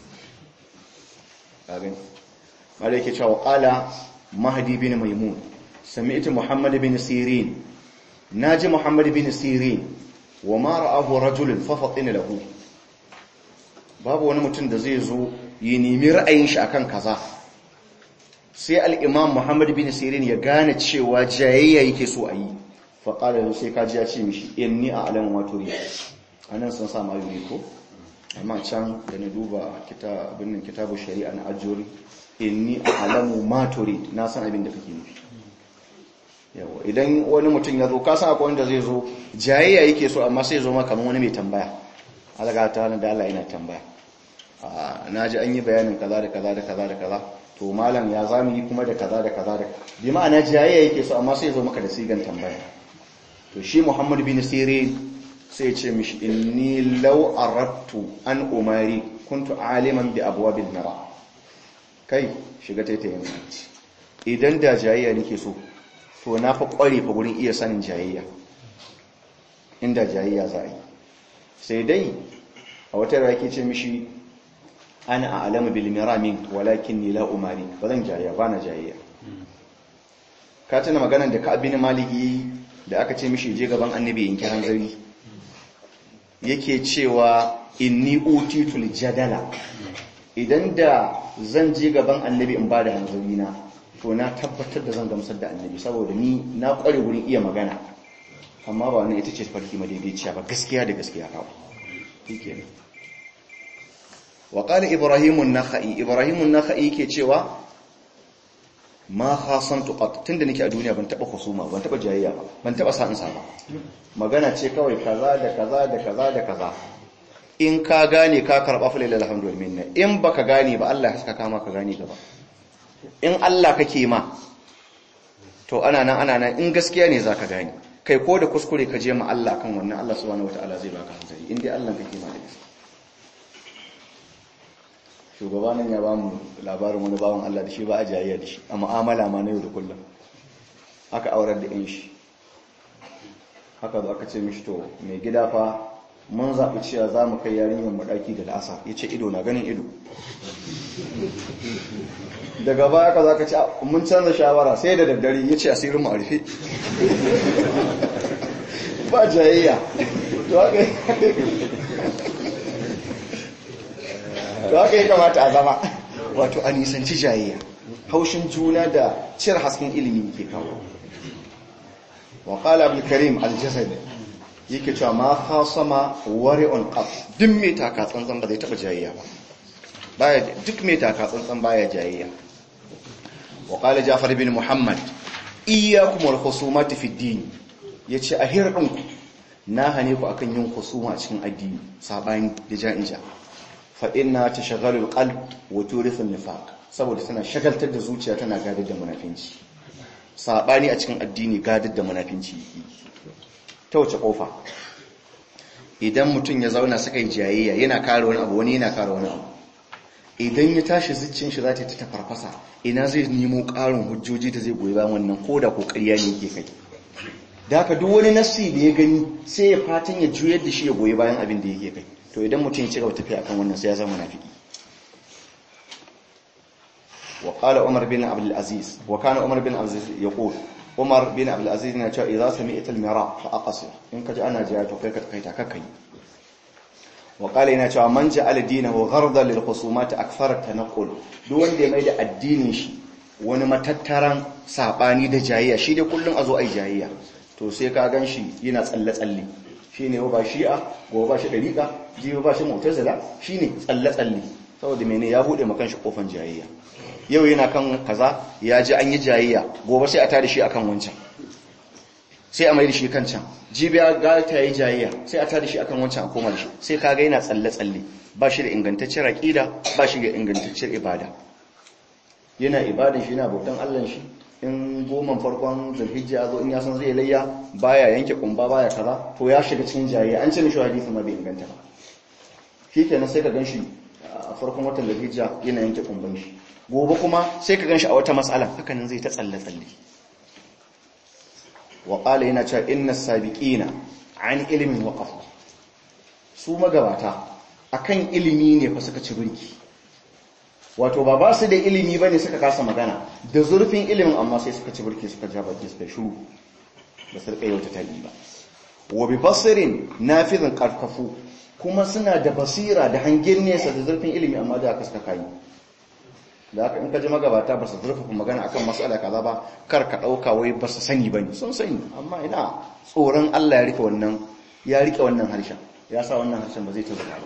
abin wanda yake cewa qala mahdi bin maimun sami'tu muhammad bin sirin naji muhammad bin sirin wa ma ra'ahu rajulun fa fatina lahu babu wani mutum da zai zo yi nemi ra'ayin shi akan kaza sai al-imam muhammad bin sirin ya gane cewa jayayya yake so a yi fa qala sai kaji ya ce mishi inni a'lamu ma turi anan sun sa ma yuri ko amma can da na duba abin kitabu shari'a na ajiyori inni alamu ma turid na san abin da kake nufi yawa idan wani mutum ya zo ka san akwai wanda zai zo jayayya yake so amma sai zo ma kamar wani mai tambaya alaga ta wani da Allah yana tambaya na ji an yi bayanin kaza da kaza da kaza da kaza to malam ya zamu yi kuma da kaza da kaza da bi ma'ana jayayya yake so amma sai zo maka da sigan tambaya to shi Muhammad bin Sirin sai ce mishi inni law aradtu an umari kuntu aliman bi abwabil mara kai shiga taitayin idan da jayayya nake so to na fa kware fa gurin iya sanin jayayya inda jayayya za yi sai dai a wata rake ce mishi ana a'lamu bil miramin walakin ni la umari ba zan jayayya ba na jayayya ka tuna maganar da ka abin maliki da aka ce mishi je gaban annabi in kiran zari yake cewa inni utitul jadala idan da zan je gaban annabi in bada hanzari na to na tabbatar da zan gamsar da annabi saboda ni na kware wurin iya magana amma ba wannan ita ce farki madaidaiciya ba gaskiya da gaskiya kawo shikenan wa qala ibrahim an-nakhai ibrahim an-nakhai yake cewa ma khasantu qat tunda nake a duniya ban taba husuma ban taba jayayya ba ban taba sa'in sa ba magana ce kawai kaza da kaza da kaza da kaza in ka gane ka karba fa lillahi alhamdu wal minna in baka gane ba Allah ya saka kama ka gane gaba in Allah kake ma to ana nan ana nan in gaskiya ne zaka gane kai ko da kuskure ka je ma Allah kan wannan Allah subhanahu wataala zai baka hanzari in dai Allah kake ma da gaskiya shugabanin ya ba mu labarin wani bawan Allah da shi ba a jayayya da shi a mu'amala ma na yau da kullum aka aurar da yan shi haka zo aka ce mishi to mai gida fa mun zaɓi cewa za mu kai yarinyar maɗaki da la'asa ya ce ido na ganin ido daga baya ka za ka ce mun canza shawara sai da daddare ya ce asirin mu a rufe ba jayayya to haka yi kamata a zama wato a nisanci jayayya haushin juna da cire hasken ilimi ke kawo wa qala abul karim al-jasad yake cewa ma khasama wari'un qaf duk mai taka tsantsan ba zai taba jayayya ba baya duk mai taka tsantsan baya jayayya wa qala ja'far bin muhammad iyyakum wal khusumati fi din yace a hirdinku na hane ku akan yin khusuma cikin addini sabani da ja'ija fa inna tashaghalu al-qalb wa turithu an-nifaq saboda tana shagaltar da zuciya tana gadar da munafinci sabani a cikin addini gadar da munafinci ta wace kofa idan mutum ya zauna suka yi jayayya yana kare wani abu wani yana kare wani abu idan ya tashi zucciyar shi za ta ta farfasa ina zai nemo ƙarin hujjoji da zai goyi bayan wannan ko da kokariya ne yake kai da haka duk wani nassi da ya gani sai ya fatan ya juyar da shi ya goyi bayan abin da yake kai to idan mutum ya ci gaba tafiya akan wannan sai ya zama munafiki wa qala umar bin abdul aziz wa kana umar bin abdul aziz yaqul umar bin abdul aziz yana cewa idza sami'ta al mira fa aqsir in kaji ana jiya to kai ka kai ta kakai wa qala yana cewa man ja'ala dinahu ghardan lil khusumat akthara tanqul duk wanda ya mai da addinin shi wani matattaran sabani da jayayya shi dai kullun azo ai jayayya to sai ka gan shi yana tsalle-tsalle shi ne ba shi'a gobe ba shi ɗariƙa jibi ba shi mutazila shi ne tsalle-tsalle saboda mene ya buɗe makan shi ƙofan jayayya yau yana kan kaza ya ji an yi jayayya gobe sai a tada shi akan wancan sai a mai da shi kan can jibi ya ga ta yi jayayya sai a tada shi akan wancan a koma da shi sai ka ga yana tsalle-tsalle ba shi da ingantacciyar aƙida ba shi da ingantacciyar ibada yana ibadan shi yana bautan Allah shi in goman farkon zulhijja ya zo in ya san zai layya baya yanke kumba baya kaza to ya shiga cikin jayayya an ce mishi hadisi ma bai inganta ba shikenan sai ka ganshi a farkon watan zulhijja yana yanke kumban shi gobe kuma sai ka ganshi a wata mas'ala haka nan zai ta tsalle tsalle wa qala yana cewa inna sabiqina an ilmin waqafu su magabata akan ilimi ne fa suka ci burki wato ba ba su da ilimi bane suka kasa magana da zurfin ilimin amma sai suka ci burki suka ja baki suka shuru ba su rika yauta tali ba wa bi basirin nafizin karkafu kuma suna da basira da hangen nesa da zurfin ilimi amma da aka suka kai da haka in ka ji magabata ba su zurfafa magana akan mas'ala kaza ba kar ka dauka wai ba su sani bane sun sani amma ina tsoron Allah ya rike wannan ya rike wannan harshen ya sa wannan harshen ba zai ta zuba ba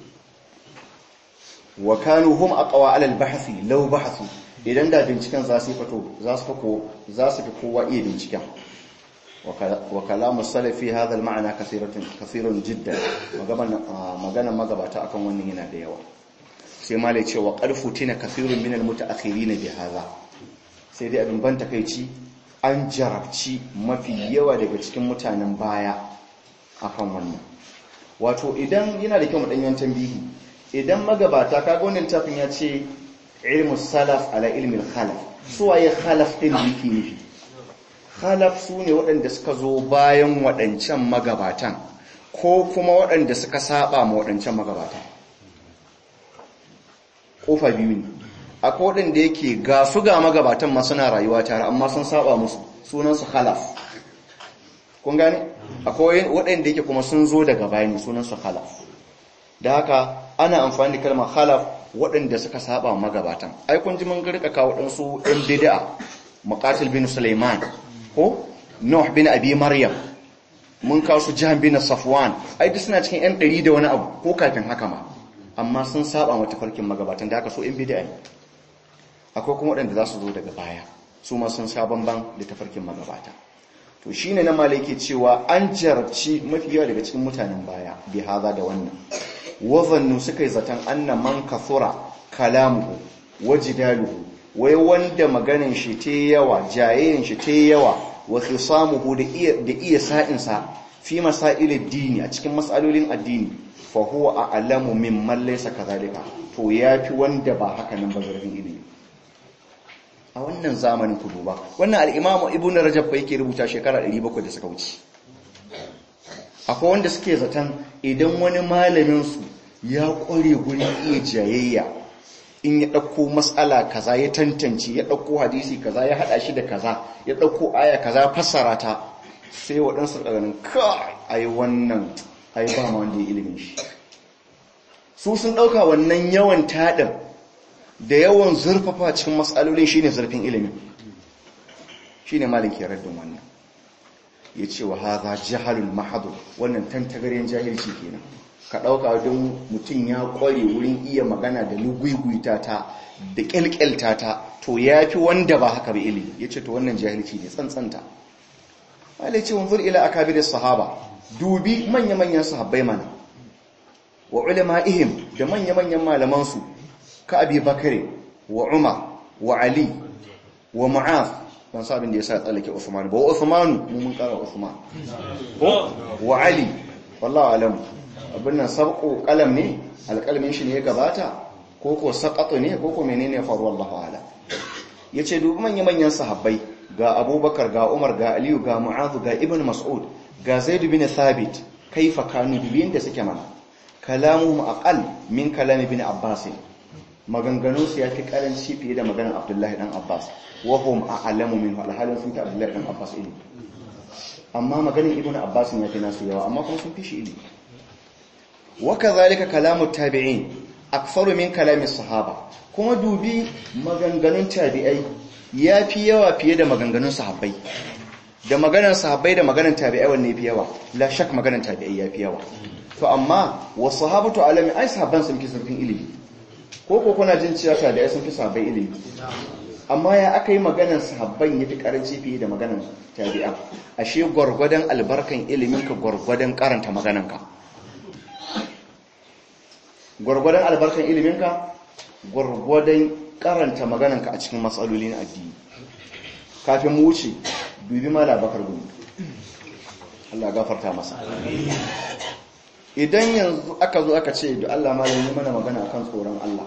wa kanu hum aqwa ala al-bahthi law bahathu idan da binciken za su fito za su fako za su fi kowa iya binciken wa kalamu salafi hadha al-ma'na kathiratun kathirun jiddan magana magana magabata akan wannan yana da yawa sai malai ce wa qarfutina kathirun min al-mutaakhirin bi hadha sai dai abin ban takeici an jarabci mafi yawa daga cikin mutanen baya akan wannan wato idan yana da kyau mu danyen tambihi idan magabata kaga wannan tafin ya ce ilmu salaf ala ilmin khalaf su waye khalaf din yake nufi khalaf su ne waɗanda suka zo bayan waɗancan magabatan ko kuma waɗanda suka saba ma waɗancan magabatan kofa biyu ne akwai waɗanda yake ga su ga magabatan ma suna rayuwa tare amma sun saba musu sunansu khalaf kun gane akwai waɗanda yake kuma sun zo daga bayani sunansu khalaf da haka ana amfani da kalmar khalaf waɗanda suka saba magabatan ai kun ji mun rika kawo ɗansu ɗan bid'a muqatil bin sulaiman ko nuh bin abi maryam mun kawo su jahan bin safwan ai duk suna cikin ɗan ɗari da wani abu ko kafin haka ma amma sun saba mata farkin magabatan da haka so ɗan bid'a ne akwai kuma waɗanda za su zo daga baya su ma sun sha bamban da tafarkin magabata to shine na malaki cewa an jarabci mafi yawa daga cikin mutanen baya bi haza da wannan wazannu suka yi zaton anna man kathura kalamuhu wajidaluhu wai wanda maganin shi te yawa jayayin shi te yawa wa khisamuhu da iya da iya sa'in sa fi masail ad-dini a cikin masalolin addini fa huwa a'lamu mimman laysa kadhalika to to ya fi wanda ba haka nan ba zarfin ilimi a wannan zamanin ku duba wannan al'imamu ibn rajab ba yake rubuta shekara 700 da suka wuce akwai wanda suke zaton idan wani malaminsu ya ƙware gurin iya jayayya in ya ɗauko matsala kaza ya tantance ya ɗauko hadisi kaza ya haɗa shi da kaza ya ɗauko aya kaza fassara ta sai waɗansu ɗaganin kai ai wannan ai ba ma wanda ya ilimin shi su sun ɗauka wannan yawan taɗin da yawan zurfafa cikin matsalolin shine zurfin ilimin shine malin ke raddin wannan ya ce wa haza jahalul mahadu wannan tantagarin jahilci kenan ka ɗauka don mutum ya ƙware wurin iya magana da luguguyta ta da ƙyalƙyalta ta to ya fi wanda ba haka ba ilimi ya ce to wannan jahilci ne tsantsanta malai ce wanzur ila akabirin sahaba dubi manya-manyan sahabbai mana wa ulama'ihim da manya-manyan malamansu ka abi bakare wa umar wa ali wa mu'az ban sa abin da ya sa tsallake usman ba wa usmanu mu mun kara usman wa ali wallahu alam abin nan sabqu qalam ne alqalamin shi ne ya gabata ko ko saqatu ne ko ko menene ya faru wallahu alam yace dubi manya-manyan sahabbai ga abubakar ga umar ga aliyu ga mu'az ga ibn mas'ud ga zaid bin thabit kaifa kanu bibiyin da suke mana kalamuhum aqal min kalami bin abbas maganganun su yafi karanci fiye da maganar abdullahi dan abbas wa hum a'lamu minhu alhalin sun ta abdullahi dan abbas ilmi amma maganar ibn abbas ya fi nasu yawa amma kuma sun fi shi ilmi wa kadhalika kalamu tabi'in aktharu min kalami sahaba kuma dubi maganganun tabi'ai yafi yawa fiye da maganganun sahabbai da maganar sahabbai da maganar tabi'ai wanne fi yawa la shak maganar tabi'ai yafi yawa to amma wa sahabatu alami ai sahabban sun fi surfin ilimi ko ko kuna jin cewa tabi'ai sun fi sahabbai ilimi amma ya aka yi maganar sahabban yafi karanci fiye da maganar tabi'a ashe gwargwadon albarkan ilimin ka gwargwadon karanta maganar ka gwargwadon albarkan ilimin ka gwargwadon karanta maganar ka a cikin matsaloli na addini kafin mu wuce dubi mala bakar gumi Allah gafarta masa idan yanzu aka zo aka ce da Allah malam yi mana magana akan tsoron Allah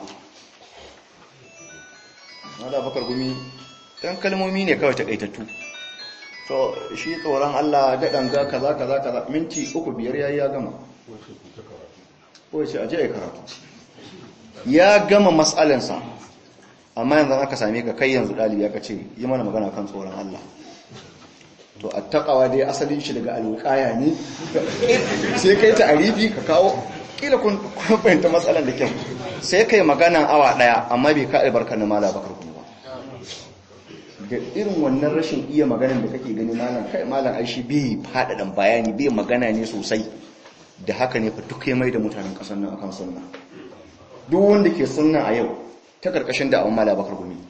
mala bakar gumi dan kalmomi ne kawai takaitattu so shi tsoron Allah daɗan ga kaza kaza kaza minti uku biyar yayi ya gama ko ce aje ya karatu ya gama mas'alansa amma yanzu aka same ka kai yanzu dalibi aka ce yi mana magana kan tsoron Allah to attaqawa dai asalin shi daga alwiqaya ne sai kai ta arifi ka kawo kila kun fahimta matsalan da kyau sai kai magana awa daya amma bai ka albarkar na mala bakar kuma ba da irin wannan rashin iya maganan da kake gani malam kai malam aishi bai fadadan bayani bai magana ne sosai da haka ne fa duk ya mai da mutanen kasar nan akan sunna duk wanda ke sunna a yau ta karkashin da awon mala bakar gumi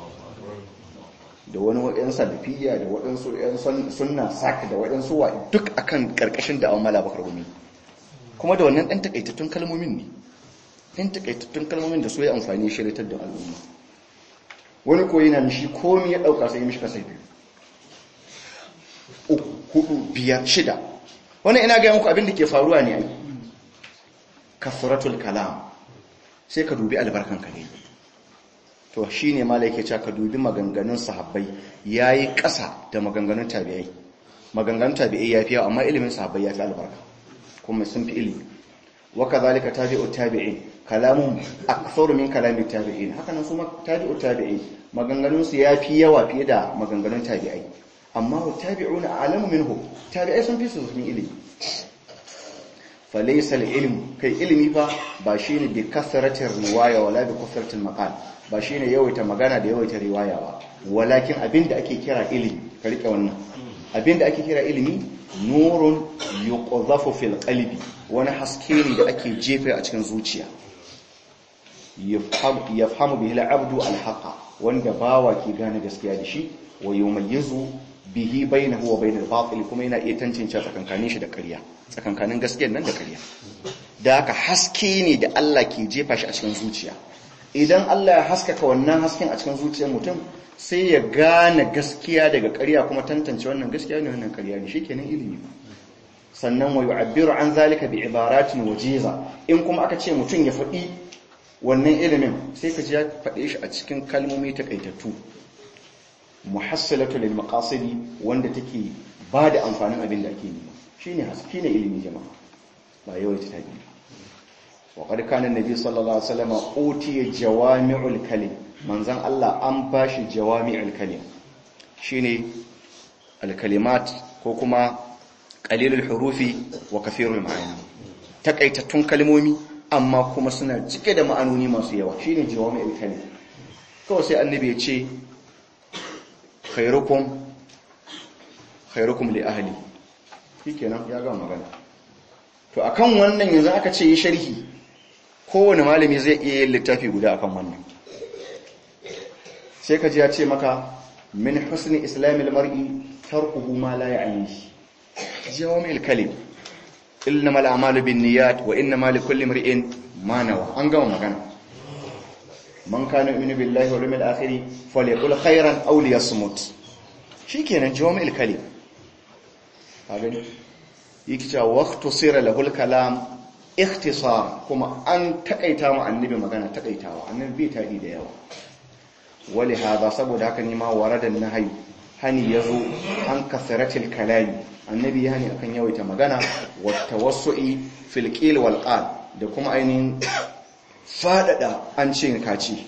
da wani waɗansu salafiya da waɗansu ‘yan sunna sak da waɗansu wa duk akan ƙarƙashin da awon mala bakar gumi kuma da wannan ɗan takaitattun kalmomin ne ɗan takaitattun kalmomin da so ya amfani shiritar da al'umma wani koyi na mishi komi ya ɗauka sai mishi kasai biyu uku hudu biyar shida wani ina gaya muku abin da ke faruwa ne ai kafuratul kalam sai ka dubi albarkan ka ne to shi ne mala yake cewa ka dubi maganganun sahabbai ya yi ƙasa da maganganun tabi'ai maganganun tabi'ai ya fi yawa amma ilimin sahabbai ya fi albarka kuma sun fi ilimi waka zalika tabi'u tabi'in kalamun aktharu min kalami tabi'in haka nan kuma tabi'u tabi'in maganganun su ya fi yawa fiye da maganganun tabi'ai amma wa tabi'una a'lamu minhu tabi'ai sun fi su sun ilimi falaysa al-ilm kai ilimi fa ba shine bi kasratir riwaya wala bi kasratil maqal ba shi ne yawaita magana da yawaita riwaya ba walakin abinda ake kira ilimi ka rike wannan abinda ake kira ilimi nurun yuqdhafu fil qalbi wani haske ne da ake jefa a cikin zuciya yafhamu bihi al-abdu al-haqa wanda bawa ke gane gaskiya da shi wa yumayyizu bihi bainahu wa bainal batil kuma yana iya tantance tsakankanin shi da ƙarya tsakankanin gaskiyar nan da ƙarya da haka haske ne da Allah ke jefa shi a cikin zuciya idan Allah ya haskaka wannan hasken a cikin zuciyar mutum sai ya gane gaskiya daga ƙarya kuma tantance wannan gaskiya ne wannan ƙarya ne shikenan ilimi sannan wa yu'abbiru an zalika bi ibaratin wajiza in kuma aka ce mutum ya faɗi wannan ilimin sai ka ji ya faɗe shi a cikin kalmomi takaitattu muhassalatu lil maqasidi wanda take ba da amfanin abin da ake nema shine haske ne ilimi jama'a ba yawaita tabi wa qad kana annabi sallallahu alaihi wasallam utiya jawami'ul kalim manzon Allah an bashi jawami'ul kalim shine al kalimat ko kuma qalilul hurufi wa kathirul ma'ani takaitattun kalmomi amma kuma suna cike da ma'anoni masu yawa shine jawami'ul kalim kawai sai annabi ya ce khairukum khairukum li ahli shikenan ya ga magana to akan wannan yanzu aka ce yi sharhi kowane malami zai iya yin littafi guda akan wannan sai ka ji ya ce maka min husni islamil mar'i tarkuhu ma la ya'ni jawami'ul kalim innamal a'malu binniyat wa innamal likulli imrin ma nawa an gama magana man kana yu'minu billahi wal yawmil akhir falyaqul khairan aw liyasmut shikenan jawami'ul kalim ka gani yake cewa waqtu sira lahul kalam ikhtisar kuma an takaita mu annabi magana takaitawa annabi bai tadi da yawa wali hada saboda haka ne ma waradan nahyi hani yazo an kasaratil kalami annabi yani akan yawaita magana wa tawassu'i fil qil wal qal da kuma ainihin fadada an ce kaci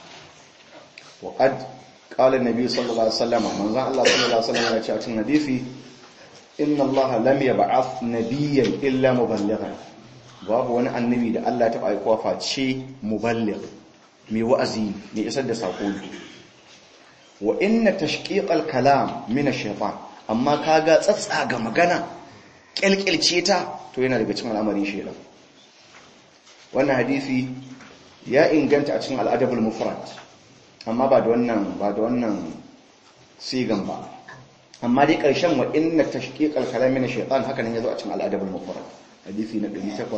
wa qad qala an-nabi sallallahu alaihi wasallam manzon Allah sallallahu alaihi wasallam ya ce a cikin hadisi inna allaha lam yab'ath nabiyyan illa muballighan babu wani annabi da Allah ta aika face muballigh mai wa'azi mai isar da sako wa inna tashqiqal kalam min ash-shaytan amma kaga tsatsa ga magana kelkelce ta to yana daga cikin al'amarin shaytan wannan hadisi ya inganta a cikin al-adabul mufrad amma ba da wannan ba da wannan sigan ba amma dai ƙarshen wa inna tashqiqal kalami na shaytan haka nan yazo a cikin al-adab al-mufrad hadisi na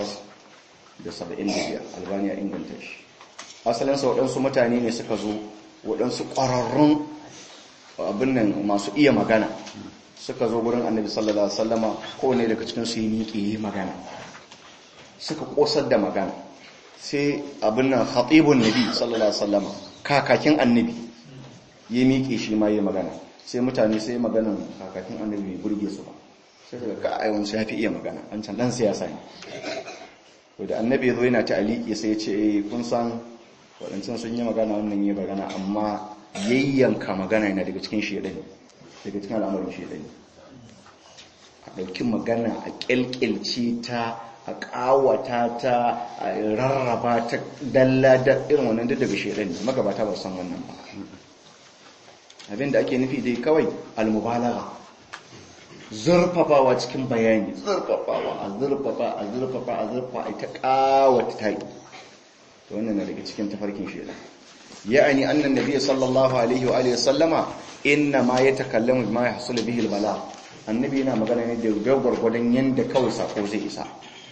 875 albani ya inganta shi asalin sa wadansu mutane ne suka zo wadansu ƙwararrun abin nan masu iya magana suka zo gurin annabi sallallahu alaihi wasallama kowane daga cikin su yi miƙe yi magana suka kosar da magana sai abin nan khatibun nabi sallallahu alaihi wasallama kakakin annabi ya miƙe shi ma yi magana sai mutane sai maganan kakakin annabi bai burge su ba sai daga ka aiwansu ya fi iya magana an can dan siyasa ne wadda annabi ya zo yana ta aliki sai ya ce eh kun san waɗancan sun yi magana wannan yi magana amma yayyanka magana yana daga cikin shedani daga cikin al'amarin shedani a ɗauki magana a ƙyalƙyalce ta a ƙawata ta a rarraba ta dalla da irin wannan duk daga shedani magabata ba san wannan ba abinda ake nufi dai kawai almubalaga zurfafawa cikin bayani zurfafawa a zurfafa a zurfafa a zurfafa a ta kawata ta yi to wannan na daga cikin tafarkin shela ya'ani annan nabiy sallallahu alaihi wa alihi sallama inna ma yatakallamu bima yahsul bihi albala annabi yana magana ne da gwargwadon yanda kawai sako zai isa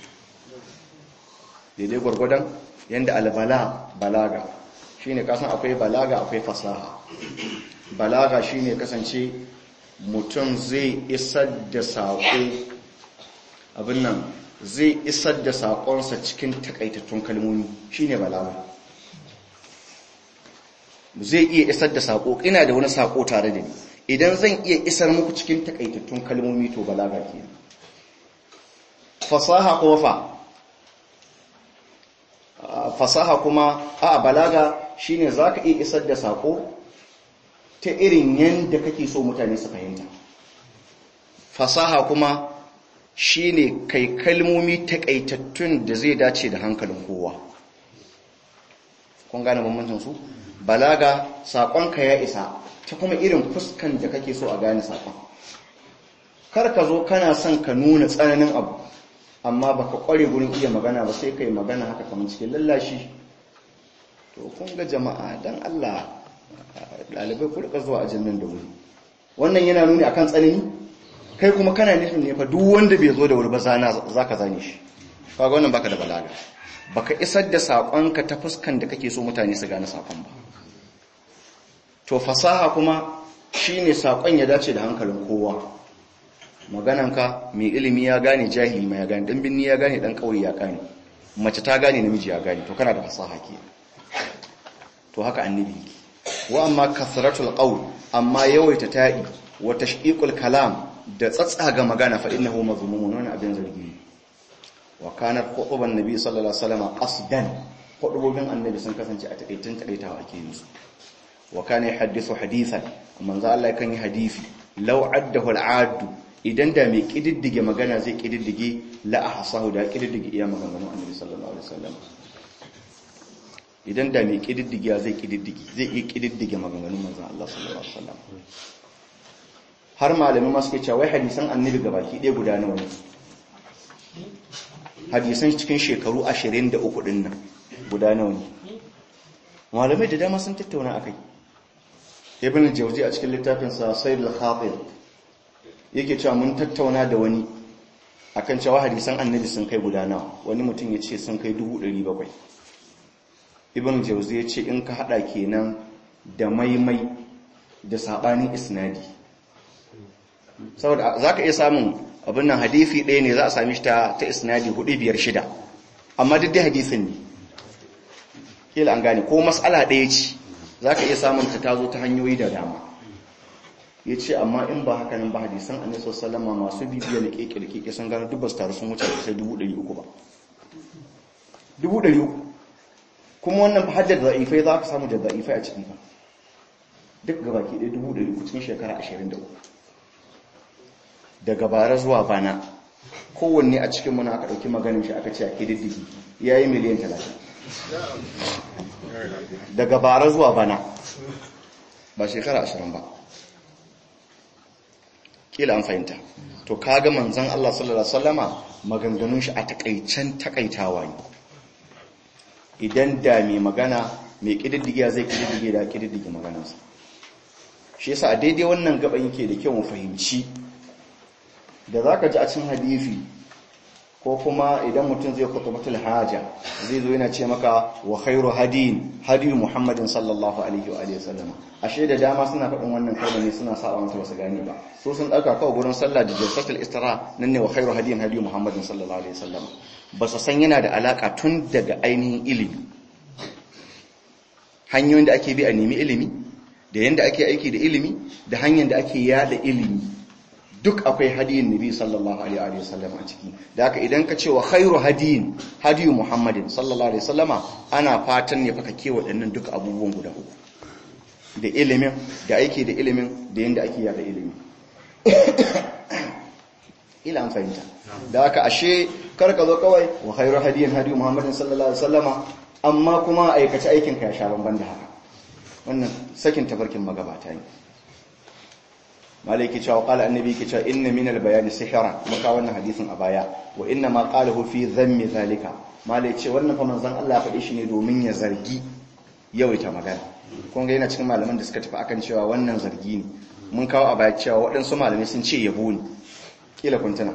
daidai gwargwadon yanda albala balaga shine kasan akwai balaga akwai fasaha balaga shine kasance mutum zai isar da saƙo abin nan zai isar da saƙonsa cikin takaitattun kalmomi shine balaga zai iya isar da saƙo ina da wani saƙo tare da ni idan zan iya isar muku cikin takaitattun kalmomi to balaga ke fasaha kuma fa fasaha kuma a balaga shine zaka iya isar da saƙo ta irin yadda kake so mutane su fahimta fasaha kuma shine kai kalmomi takaitattun da zai dace da hankalin kowa kun gane bambancin su balaga saƙonka ya isa ta kuma irin fuskan da kake so a gane saƙon kar ka zo kana son ka nuna tsananin abu amma baka kware gurin iya magana ba sai kai magana haka kamar cikin lallashi to kun ga jama'a dan Allah ɗalibai ku rika zuwa ajin nan da wuri wannan yana nuni akan tsanani kai kuma kana nufin ne fa duk wanda bai zo da wuri ba za ka zane shi kaga wannan baka da balaga baka isar da saƙonka ta fuskan da kake so mutane su gane saƙon ba to fasaha kuma shine saƙon ya dace da hankalin kowa magananka mai ilimi ya gane jahili ma ya gane dan binni ya gane dan kauye ya gane mace ta gane namiji ya gane to kana da fasaha ke to haka annabi yake wa amma kasratul qawl amma yawaita ta'i wa tashqiqul kalam da tsatsaga magana fa innahu mazmumun wannan abin zargi wa kanat khutuban nabi sallallahu alaihi wasallam qasdan khutubobin annabi sun kasance a takaitin takaitawa ake yin su wa kana yuhaddithu hadithan manzo Allah kan yi hadisi law addahu al'adu idan da mai kididdige magana zai kididdige la ahsahu da kididdige iya maganganun annabi sallallahu alaihi wasallam idan da mai kididdige zai kididdige zai iya kididdige maganganun manzo Allah sallallahu alaihi wasallam har malami ma suke cewa wai hadisan annabi gabaki ɗaya guda nawa ne hadisan cikin shekaru 23 din nan guda nawa ne malamai da dama sun tattauna akai ibn jawzi a cikin littafinsa sayyid al-khatir yake cewa mun tattauna da wani akan cewa hadisan annabi sun kai guda nawa wani mutum ya ce sun kai 700 ibn jawzi ya ce in ka hada kenan da maimai da sabanin isnadi saboda zaka iya samun abin nan hadisi ɗaya ne za a sami shi ta ta isnadi 4 biyar shida amma duk dai hadisin ne kila an gane ko mas'ala ɗaya ce za ka iya samun ta tazo ta hanyoyi da dama ya ce amma in ba haka nan ba hadisan anisa salama masu bibiya da keke da keke sun gano dubba su taru sun wuce sai dubu ɗari uku ba dubu ɗari uku kuma wannan ba haddar za'ifai za ka samu da za'ifai a ciki ba duk gaba ke ɗaya dubu ɗari uku cikin shekara ashirin da uku daga bara zuwa bana kowanne a cikin muna aka ɗauki maganin shi aka ce a ƙididdigi ya yi miliyan talatin daga bara zuwa bana ba shekara ashirin ba kila an fahimta to kaga manzon Allah sallallahu alaihi wasallama maganganun shi a takaicen takaitawa ne idan da mai magana mai kididdige zai kididdige da kididdige maganarsa shi yasa a daidai wannan gaban yake da kyau mu fahimci da zaka ji a cikin hadisi ko kuma idan mutum zai kutubatul haja zai zo yana ce maka wa khairu hadin hadiyu muhammadin sallallahu alaihi wa alihi wasallam ashe da dama suna faɗin wannan kalma ne suna saba mata wasu gane ba so sun dauka kawai gurin sallah da jalsatul istira nan ne wa khairu hadin hadiyu muhammadin sallallahu alaihi wasallam ba su san yana da alaka tun daga ainihin ilimi hanyoyin da ake bi a nemi ilimi da yanda ake aiki da ilimi da hanyar da ake yada ilimi duk akwai hadiyin nabi sallallahu alaihi wa sallam a ciki da haka idan ka ce wa khairu hadiyin hadiyu muhammadin sallallahu alaihi wasallama ana fatan ne fa ka kewa waɗannan duk abubuwan guda uku da ilimin da aiki da ilimin da yanda ake yada ilimi ila an fahimta da haka ashe kar ka zo kawai wa khairu hadiyin hadiyu muhammadin sallallahu alaihi wasallama amma kuma aikace aikin ka ya sha banban da haka wannan sakin tafarkin magabata ne malai ke cewa qala annabi ke cewa inna minal bayani sihra muka wannan hadisin a baya wa inna ma qalahu fi dhammi zalika malai ce wannan fa manzon Allah ya faɗi shi ne domin ya zargi yawaita magana kun ga yana cikin malaman da suka tafi akan cewa wannan zargi ne mun kawo a baya cewa waɗansu malamai sun ce yabo ne kila kun tuna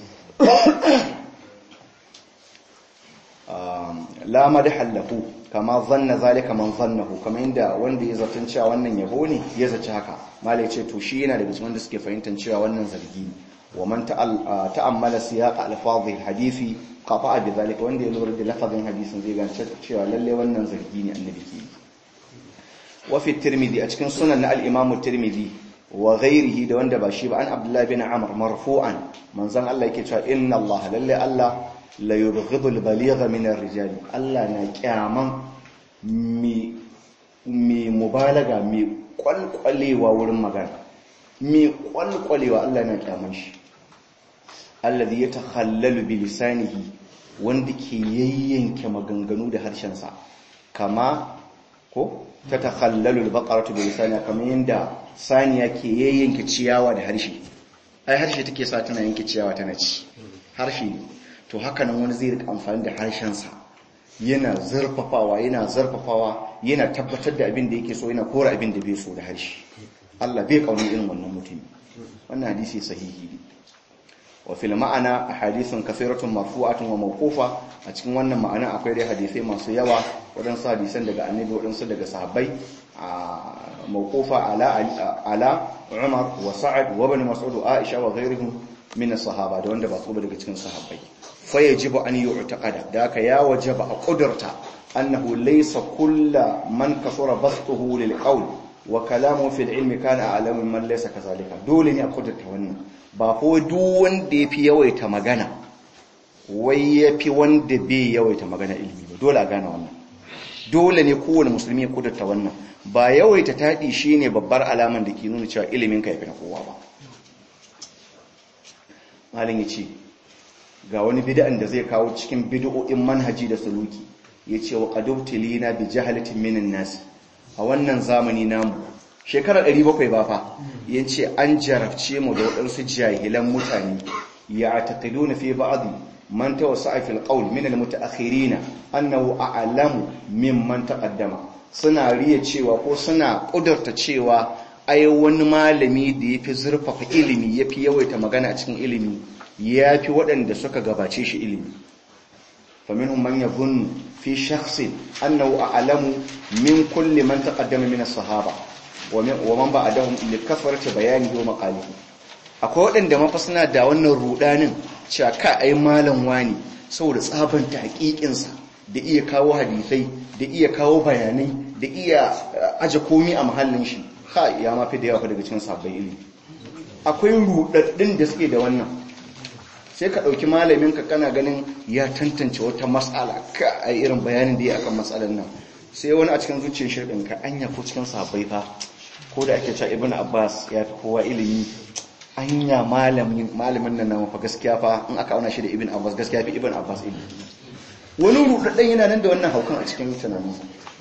la madhal lahu kama zanna zalika man zannahu kamar inda wanda ya zaton cewa wannan yabo ne ya zaci haka malai ce to shi yana daga cikin wanda suke fahimtar cewa wannan zargi ne wa man ta'ammala siyaq alfadhi alhadisi qata'a bi zalika wanda ya lura da lafazin hadisin zai gane cewa lalle wannan zargi ne annabi ke wa fi tirmidhi a cikin sunan na al-imam tirmidhi wa ghairihi da wanda ba shi ba an abdullahi bin amr marfu'an manzon Allah yake cewa inna Allah lalle Allah la yubghidu al-baligha min ar-rijal Allah na kyaman mi mi mubalaga mi kwalkwalewa wurin magana mi kwalkwalewa Allah na kyaman shi alladhi yatakhallalu bi lisanihi wanda ke yayyanke maganganu da harshen sa kama ko tatakhallalu al-baqaratu bi lisaniha kamar yanda saniya ke yayyanke ciyawa da harshe ai harshe take sa tana yanke ciyawa tana ci harshe ne to haka nan wani zai rika amfani da harshensa yana zarfafawa yana zarfafawa yana tabbatar da abin da yake so yana kora abin da bai so da harshe Allah bai kauni irin wannan mutum wannan hadisi sahihi ne wa fil ma'ana ahadithun kathiratun marfu'atun wa mawqufa a cikin wannan ma'ana akwai dai hadisai masu yawa wadansu hadisan daga annabi wadansu daga sahabbai mawqufa ala ala Umar wa Sa'ad wa ibn Mas'ud wa Aisha wa ghayrihim min sahaba da wanda ba su ba daga cikin sahabbai fa yajibu an yu'taqada da aka ya wajaba a kudurta annahu laysa kullu man kasura bastuhu lil qawl wa kalamu fil ilmi kana a'lamu man laysa kazalika dole ne a kudurta wannan ba ko duk wanda yafi yawaita magana wai yafi wanda bai yawaita magana ilimi ba dole a gane wannan dole ne kowane musulmi ya kudurta wannan ba yawaita taɗi shine babbar alaman da ke nuna cewa ilimin ka yafi na kowa ba malin ya ce ga wani bid'an da zai kawo cikin bid'o'in manhaji da suluki ya ce wa qadubtilina bi jahalatin minan nas a wannan zamani namu shekara 700 ba fa yace an jarabce mu da waɗansu jahilan mutane ya taqiduna fi ba'd man tawassa'a fil qawl min al mutaakhirin annahu a'lamu mimman taqaddama suna riya cewa ko suna kudurta cewa ai wani malami da yafi zurfafa ilimi yafi yawaita magana a cikin ilimi yafi waɗanda suka gabace shi ilimi faminhum man yadhunnu fi shakhsin annahu a'lamu min kulli man taqaddama min as-sahaba wa man ba'dahum li kasrati bayanihi wa maqalihi akwai waɗanda mafa suna da wannan rudanin cewa ka ai malam wani saboda tsabanta haƙiƙinsa da iya kawo hadisai da iya kawo bayanai da iya aje komi a mahallin shi ka ya mafi da yawa daga cikin sabbin ilimi akwai rudaddin da suke da wannan sai ka ɗauki malamin ka kana ganin ya tantance wata matsala ka a irin bayanin da ya akan matsalar nan sai wani a cikin zuciyar shirin ka anya ko cikin sabbai fa ko da ake cewa ibn abbas ya fi kowa ilimi anya malamin malamin nan na fa gaskiya fa in aka auna shi da ibn abbas gaskiya fi ibn abbas ilimi wani rudaddan yana nan da wannan haukan a cikin tunaninsa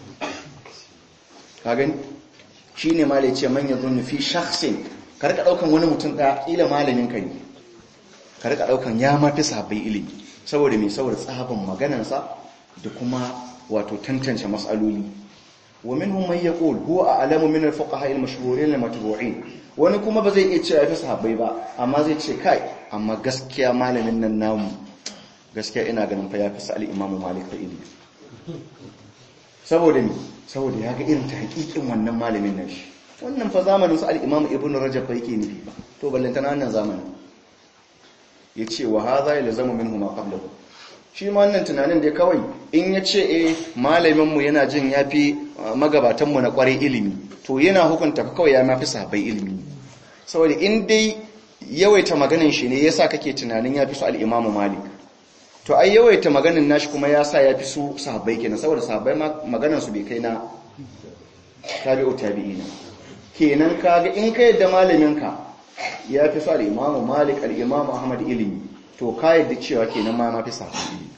ka gani shine malai ce man yadhunnu fi shakhsin ka rika daukan wani mutum da ila malamin ka ne ka rika daukan ya mafi sahabbai ilimi saboda me saboda tsaban maganansa da kuma wato tantance mas'aloli wa minhum man yaqul huwa a'lamu min al-fuqaha al-mashhurin al-matbu'in wani kuma ba zai iya cewa yafi sahabbai ba amma zai ce kai amma gaskiya malamin nan namu gaskiya ina ganin fa yafi sa'al imam malik fa ilimi saboda me saboda ya ga irin ta hakikin wannan malamin nan shi wannan fa zamanin su al-imam ibn rajab fa yake nufi ba to ballantana wannan zamanin ya ce wa haza ya lazama minhu ma qablahu shi ma wannan tunanin da kawai in ya ce eh malaminmu yana jin yafi magabatanmu na kware ilimi to yana hukunta kawai ya mafi sahabbai ilimi saboda in dai yawaita maganin shi ne yasa kake tunanin yafi su al-Imam Malik to ai yawaita maganin nashi kuma yasa yafi su sahabbai kenan saboda sahabbai maganan su bai kai na tabi'u tabi'ina kenan kaga in ka yadda malaminka ya fi sa al'imamu malik al'imamu ahmad ilimi to ka yadda cewa kenan ma mafi samun ilimi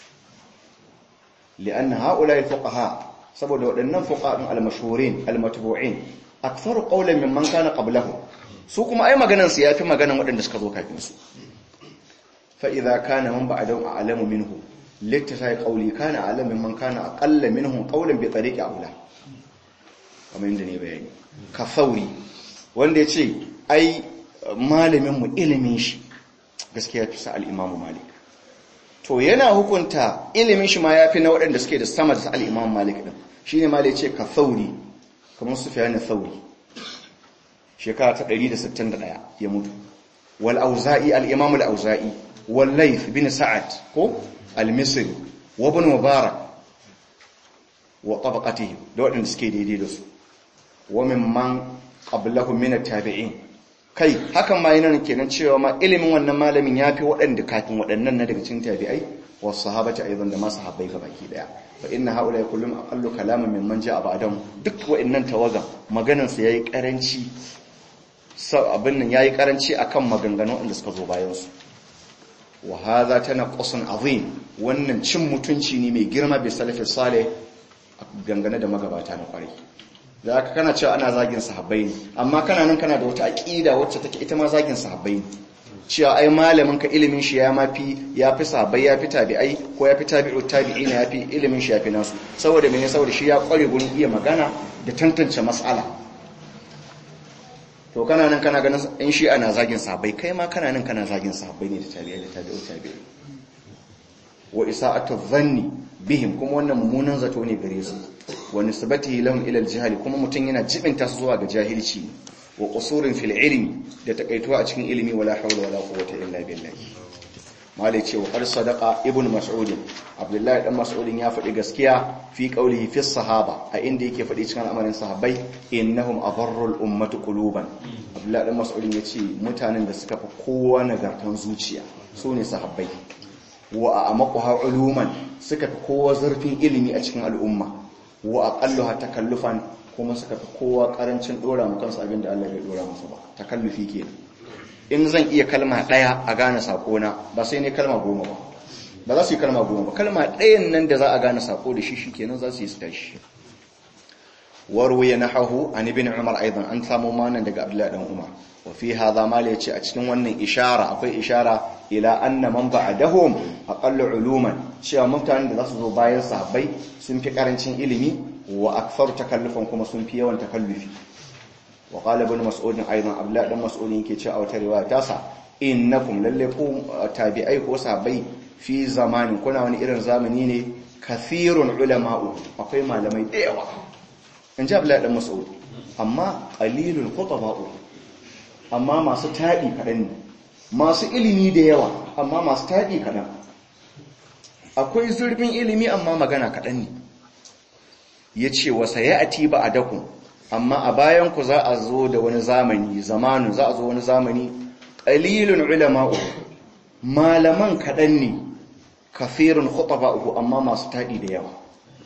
li'an na haƙula ya fuƙaha saboda waɗannan fuƙaɗin almashurin almatubu'in a faru ƙaunar min man kana ƙablahu su kuma ai maganansu ya fi maganan waɗanda suka zo kafin su fa'iza kana man ba a don a alamu minhu littata ya ƙauli kana alamin man kana a ƙalla minhu ƙaunar bai tsare ƙaula kamar yadda ne bayani ka sauri wanda ya ce ai malaminmu ilimin shi gaskiya fi sa al'imamu malik to yana hukunta ilimin shi ma ya fi na waɗanda suke da sama da al'imamu malik ɗin shi ne malik ce ka sauri kamar su fiye na sauri shekara ta 161 ya mutu wal auza'i al'imamu al'auza'i wal laif bin sa'ad ko al-misri wa bin mubarak wa tabaqatihi da waɗanda suke daidai da su wa mimman qablahu min at-tabi'in kai hakan ma yana kenan cewa ma ilimin wannan malamin yafi waɗanda kafin waɗannan na daga cikin tabi'ai wa sahabati aidan da ma sahabbai gabaki daya fa inna haula kullum aqallu kalaman mimman ja'a ba'dahum duk waɗannan tawaga maganar su yayi karanci abin nan yayi karanci akan maganganun inda suka zo bayan su wa hadha tanaqqusun azim wannan cin mutunci ne mai girma bi salafi salih gangane da magabata na kwarai da aka kana cewa ana zagin sahabbai ne amma kana nan kana da wata aqida wacce take ita ma zagin sahabbai ne cewa ai malamin ka ilimin shi ya mafi ya fi sahabbai ya fi tabi'ai ko ya fi tabi'u tabi'ina ya fi ilimin shi ya fi nasu saboda mene saboda shi ya kware gurin iya magana da tantance mas'ala to kana nan kana ganin in shi ana zagin sahabbai kai ma kana nan kana zagin sahabbai ne da tabi'ai da tabi'u tabi'ai wa isa'atu dhanni bihim kuma wannan mummunan zato ne gare su wa nisbatihi lahum ila al-jahl kuma mutun yana jibinta su zuwa ga jahilci wa qusurin fil ilmi da takaituwa a cikin ilimi wala hawla wala quwwata illa billah malai ce wa qad sadaqa ibn mas'ud abdullahi dan mas'ud ya faɗi gaskiya fi qawlihi fi sahaba a inda yake faɗi cikin al'amarin sahabbai innahum adarrul ummatu quluban abdullahi dan mas'ud ya ce mutanen da suka fi kowa nagartan zuciya su ne sahabbai wa amaquha uluman suka fi kowa zurfin ilimi a cikin al'umma wa aqalluha takallufan kuma suka fi kowa karancin dora mu kansu abinda Allah bai dora musu ba takallufi kenan in zan iya kalma daya a gane sakona ba sai ne kalma goma ba ba za su yi kalma goma ba kalma ɗayan nan da za a gane sako da shi shikenan za su yi su tashi warwaya nahahu an ibn umar aidan an samu manan daga abdullahi dan umar wa fi hadha mal yace a cikin wannan ishara akwai ishara ila anna man ba'dahum aqallu uluman cewa mutanen da zasu zo bayan sahabbai sun fi karancin ilimi wa akthar takallufan kuma sun fi yawan takallufi wa qala ibn mas'ud aidan abdullahi dan mas'ud yake cewa a wata riwaya ta sa innakum lalle ku tabi'ai ko sahabbai fi zamanin kuna wani irin zamani ne kathirun ulama'u akwai malamai da yawa in ji abdullahi dan mas'ud amma qalilul khutaba'u amma masu taɗi kaɗan ne masu ilimi da yawa amma masu taɗi kaɗan akwai zurfin ilimi amma magana kaɗan ne ya ce wasa ya ati ba a dakun amma a bayanku za a zo da wani zamani zamanu za a zo wani zamani ƙalilun ulama'u malaman kaɗan ne kafirun khutaba'u amma masu taɗi da yawa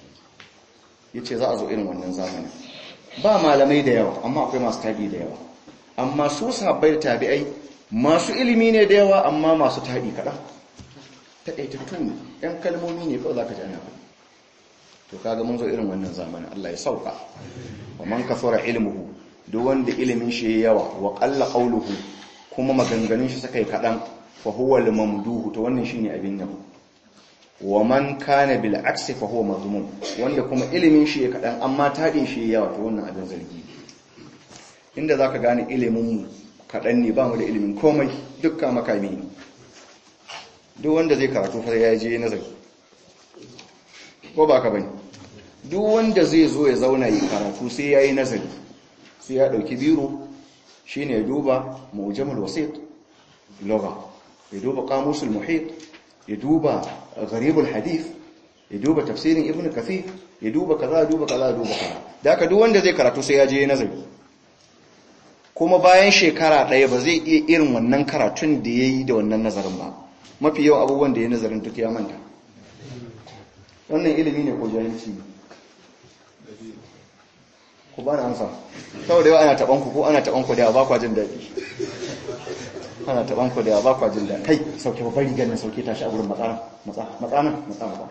ya ce za a zo irin wannan zamani ba malamai da yawa amma akwai masu taɗi da yawa amma su sabbai da tabi'ai masu ilimi ne da yawa amma masu taɗi kaɗan taƙaitattu ne ‘yan kalmomi ne kawai za ka ji ana faɗi to kaga mun zo irin wannan zamanin Allah ya sauka wa man kafara ilmuhu duk wanda ilimin shi yawa wa qalla qawluhu kuma maganganun shi suka yi kaɗan fa huwa al-mamduhu to wannan shine abin yabo wa man kana bil aksi fa huwa mazmum wanda kuma ilimin shi ya kaɗan amma taɗin shi yawa to wannan abin zargi inda za ka gane iliminmu kaɗan ne ba mu da ilimin komai dukka makami ne duk wanda zai karatu fa ya je nazari ko ba ka bane duk wanda zai zo ya zauna yi karatu sai ya yi nazari sai ya ɗauki biro shi ne ya duba mujamul wasit loga ya duba kamusul muhit ya duba gharibul hadith ya duba tafsirin ibn kathir ya duba kaza ya duba kaza ya duba kaza da haka duk wanda zai karatu sai ya je nazari kuma bayan shekara ɗaya ba zai iya irin wannan karatun da ya yi da wannan nazarin ba mafi yawan abubuwan da ya nazarin duk ya manta wannan ilimi ne ko jahilci ne ku ba na amsa saboda yau ana taɓan ku ko ana taɓan ku da yawa ba kwa jin daɗi ana taɓan ku da yawa ba kwa jin daɗi kai sauke babbar rigar nan sauke tashi a wurin matsana matsana matsana ba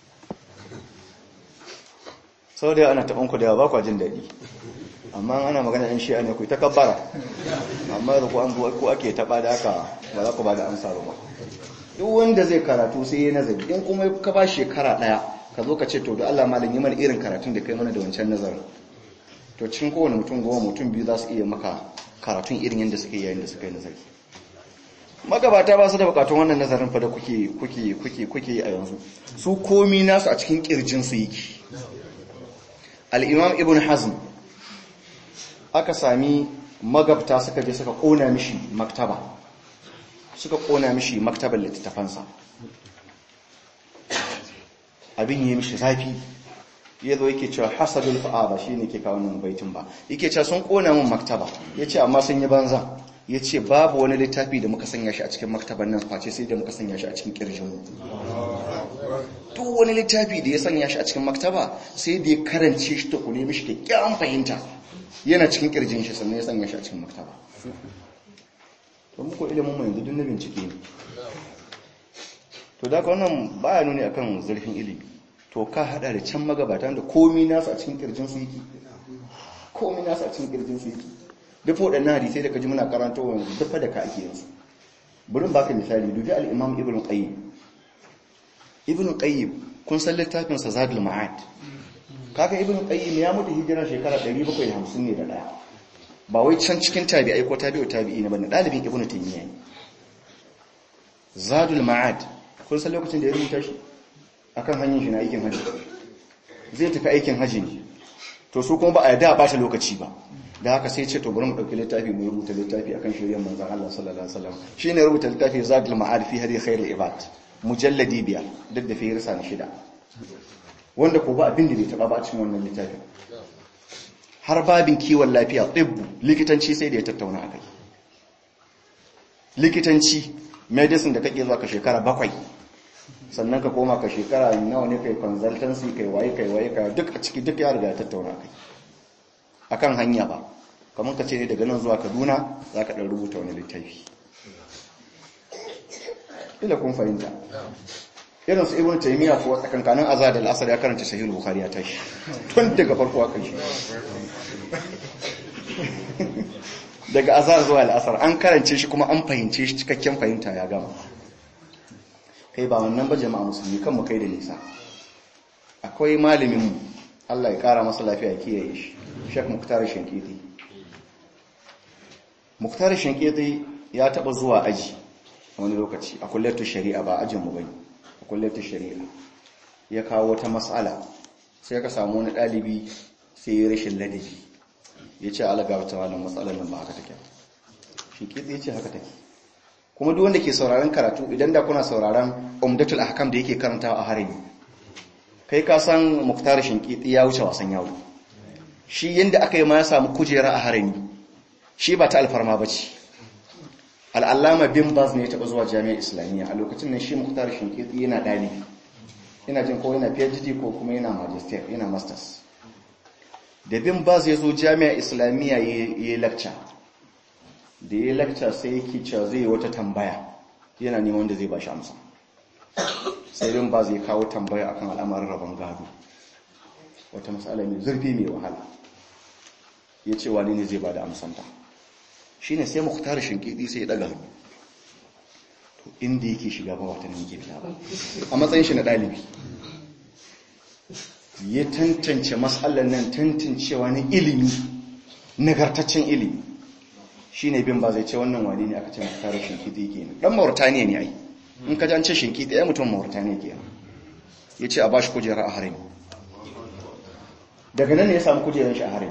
saboda yau ana taɓan ku da yawa ba kwa jin daɗi amma ana magana ɗan shi'a ne ku ta kabbara amma da ku an zuwa ku ake taɓa da haka ba za ku ba da amsa ba duk wanda zai karatu sai ya nazari in kuma ka ba shekara ɗaya ka zo ka ce to da Allah malam yi mana irin karatun da kai mana da wancan nazarin to cikin kowane mutum goma mutum biyu za su iya maka karatun irin yadda suke yayin da suka yi nazari magabata ba su da bukatun wannan nazarin fa da kuke kuke kuke kuke yi a yanzu su komi nasu a cikin kirjin su yake al-imam ibn hazm aka sami magabta suka je suka kona mishi maktaba suka kona mishi maktabar littattafansa abin yi mishi zafi ya zo yake cewa hasadul fa'a ba shi ne ke kawo nan baitin ba yake cewa sun kona min maktaba ya ce amma sun yi banza ya ce babu wani littafi da muka sanya shi a cikin maktaban nan face sai da muka sanya shi a cikin kirjinmu duk wani littafi da ya sanya shi a cikin maktaba sai da ya karance shi ta kune mishi kyakkyawan fahimta yana cikin kirjin shi sannan ya sanya shi a cikin maktaba to muku ilimin mu yanzu duk na bincike ne to da ka wannan baya nuni akan zurfin ilimi to ka hada da can magabatan da komi nasu a cikin kirjin su yake komi nasu a cikin kirjin su yake duk waɗannan hadisai da ka ji muna karanta wa yanzu duk da ka ake yanzu burin baka misali dubi al-imam ibn qayyim ibn qayyim kun san littafin sa zadul ma'ad kaga ibn qayyim ya mutu hijira shekara 750 ne da daya ba wai can cikin tabi'ai ko tabi'u tabi'i ne bane dalibin ibn taymiyyah ne zadul ma'ad kun san lokacin da ya rubuta shi akan hanyar shi na aikin haji zai tafi aikin haji ne to su kuma ba a yadda a bata lokaci ba da haka sai ce to bari mu dauki littafi mu rubuta littafi akan shiryen manzon Allah sallallahu alaihi wasallam shine rubuta littafi Zadul Ma'ad fi hadi khairul ibad mujalladi biyar duk da firisa na shida wanda ko ba abin da bai taba ba a cikin wannan littafin har babin kiwon lafiya tibbu likitanci sai da ya tattauna akai likitanci medicine da kake zuwa ka shekara bakwai sannan ka koma ka shekara nawa ne kai consultancy kai waye kai waye kai duk a ciki duk ya riga ya tattauna kai akan hanya ba kamar ka ce ne daga nan zuwa Kaduna zaka dan rubuta wani littafi ila kun fahimta irin su ibnu taymiya ko tsakankanin azad al-asr ya karanta sahih bukhari ya tashi tun daga farko aka shi daga azar zuwa al-asr an karance shi kuma an fahimce shi cikakken fahimta ya gama kai ba wannan ba jama'a musulmi kan mu kai da nisa akwai malamin mu Allah ya kara masa lafiya kiyaye shi Sheikh Muktar Shinkiti Muktar Shinkiti ya taba zuwa aji wani lokaci a kullatu shari'a ba ajin mu bane a kullatu shari'a ya kawo wata mas'ala sai ka samu wani dalibi sai ya rashin ladabi ya ce alaga wata wannan matsalar nan ba haka take Shinkiti ya ce haka take kuma duk wanda ke sauraron karatu idan da kuna sauraron umdatul ahkam da yake karantawa a harami kai ka san muktar shinkiti ya wuce wasan yawo shi yanda aka yi ma ya samu kujera a harami shi ba ta alfarma ba ce al'allama bin baz ne ya taɓa zuwa jami'ar islamiyya a lokacin nan shi muktar shinkiti yana ɗalibi ina jin ko yana phd ko kuma yana magister yana masters da bin baz ya zo jami'ar islamiyya ya yi lecture da ya lakca sai yake cewa zai wata tambaya yana neman wanda zai ba shi amsa sai rin ba zai kawo tambaya akan al'amarin rabon gado wata matsala mai zurfi mai wahala ya ce wani ne zai ba da amsanta shi ne sai mukhtar shinkidi sai ya daga hannu to inda yake shiga ba wata nan yake fita ba a matsayin shi na ɗalibi ya tantance matsalar nan tantancewa na ilimi nagartaccen ilimi shi ne bin ba zai ce wannan wani ne aka ce mutarar shinkiti ke ne ɗan mauritaniya ne ai in ka jance shinkiti ya mutum mauritaniya ke ya ce a ba shi kujera a harin daga nan ne ya samu kujerar shi a harin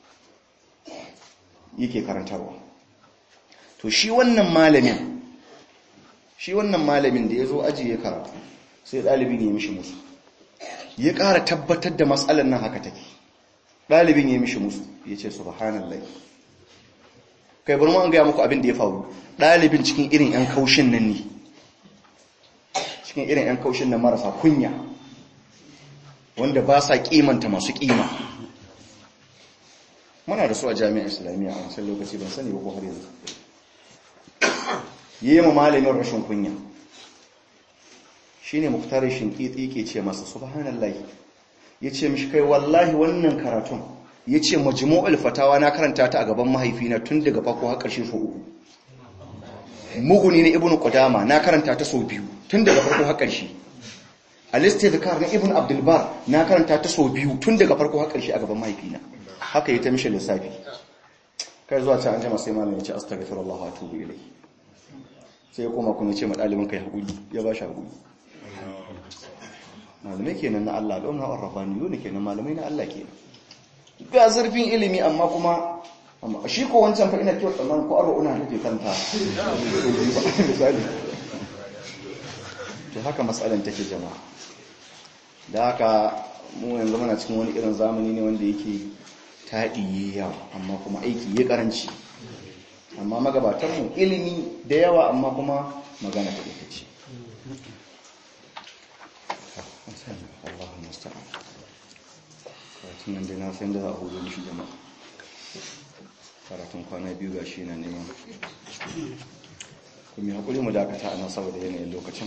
yake karantarwa to shi wannan malamin shi wannan malamin da ya zo aji ya karatu sai ɗalibin ya mishi musu ya ƙara tabbatar da matsalar nan haka take ɗalibin ya mishi musu ya ce subhanallah kai bari mu an gaya muku abin da ya faru ɗalibin cikin irin 'yan kaushin nan ne cikin irin 'yan kaushin nan marasa kunya wanda ba sa kimanta masu kima muna da su a jami'ar islamiyya a wancan lokaci ban sani ba ko har yanzu yi ma malamin rashin kunya shine muktarin shinkiti ke ce masa subhanallah ya ce mishi kai wallahi wannan karatun ya ce majmu'ul fatawa na karanta ta a gaban mahaifina tun daga farko har ƙarshe so uku muguni na ibnu qudama na karanta ta so biyu tun daga farko har ƙarshe al-istidkar na ibnu abdul bar na karanta ta so biyu tun daga farko har ƙarshe a gaban mahaifina haka yi ta mishi lissafi kai zuwa ta an jama sai malamin ya ce astaghfirullah wa atubu ilayhi sai ya koma kuma ya ce ma dalibin kai hakuri ya ba shi hakuri malamai kenan na Allah don na arrafani yau ne kenan malamai na Allah kenan ga zurfin ilimi amma kuma amma shi ko wancan fa ina kyau tsammanin ko arba una take kanta misali to haka matsalan take jama'a da haka mu yanzu muna cikin wani irin zamani ne wanda yake taɗi yawa amma kuma aiki ya karanci amma magabatanmu ilimi da yawa amma kuma magana ta ita ce Allah musta'an karatun nan dai na san da za a hudu shi jama'a karatun kwana biyu ga shi na neman kuma haƙuri mu dakata a nan saboda yanayin lokacin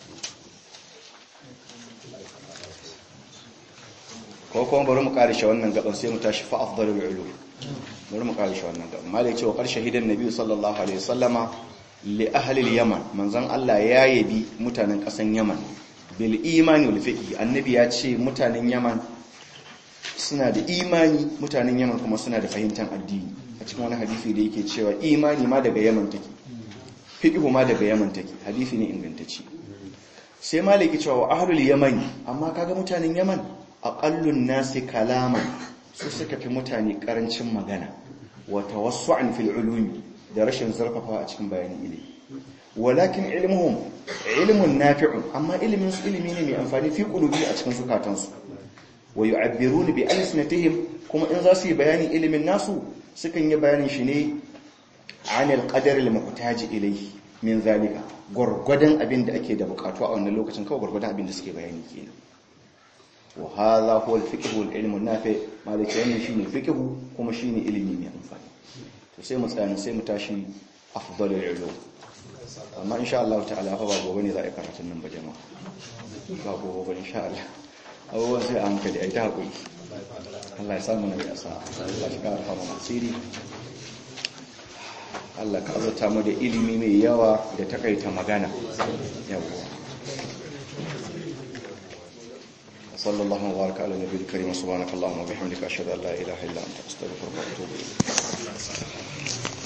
ko kuma bari mu karishe wannan gaban sai mu tashi fa afdalul ulum bari mu karishe wannan gaban malai cewa karshe hidan nabi sallallahu alaihi wasallama li ahli al-yaman manzon Allah ya yabi mutanen kasan yaman bil imani wal fiqh annabi ya ce mutanen yaman suna da imani mutanen yaman kuma suna da fahimtar addini a cikin wani hadisi da yake cewa imani ma daga yaman take fiqh ma daga yaman take hadisi ne ingantacce sai malaki cewa ahlul yamani amma kaga mutanen yaman aqallun nasi kalaman su suka fi mutane karancin magana wa tawassu'an fil ulumi da rashin zurfafa a cikin bayanin ilimi walakin ilmuhum ilmun nafi'un amma ilimin su ilimi ne mai amfani fi qulubi a cikin zukatansu wa yu'abbiruna bi alsinatihim kuma in za su yi bayani ilimin nasu sukan yi bayanin shi ne anil qadar al muhtaji ilayhi min zalika gurgudan abin da ake da bukatu a wannan lokacin kawai gurgudan abin da suke bayani kenan wa hadha huwa al fiqh wal ilm an nafi malaka yana shine fiqh kuma shine ilimi mai amfani to sai mu tsaya sai mu tashi afdalul ulum amma insha Allah ta'ala fa ba gobe ne za a yi karatun nan ba jama'a ba gobe ba insha Allah abubuwan sai a hankali a yi ta haƙuri Allah ya samu na ya sa Allah shi ƙara fama masiri Allah ka azata mu da ilimi mai yawa da takaita magana yawwa sallallahu wa baraka ala nabiyil karim subhanakallahumma wa bihamdika ashhadu an la ilaha illa anta astaghfiruka wa atubu ilayk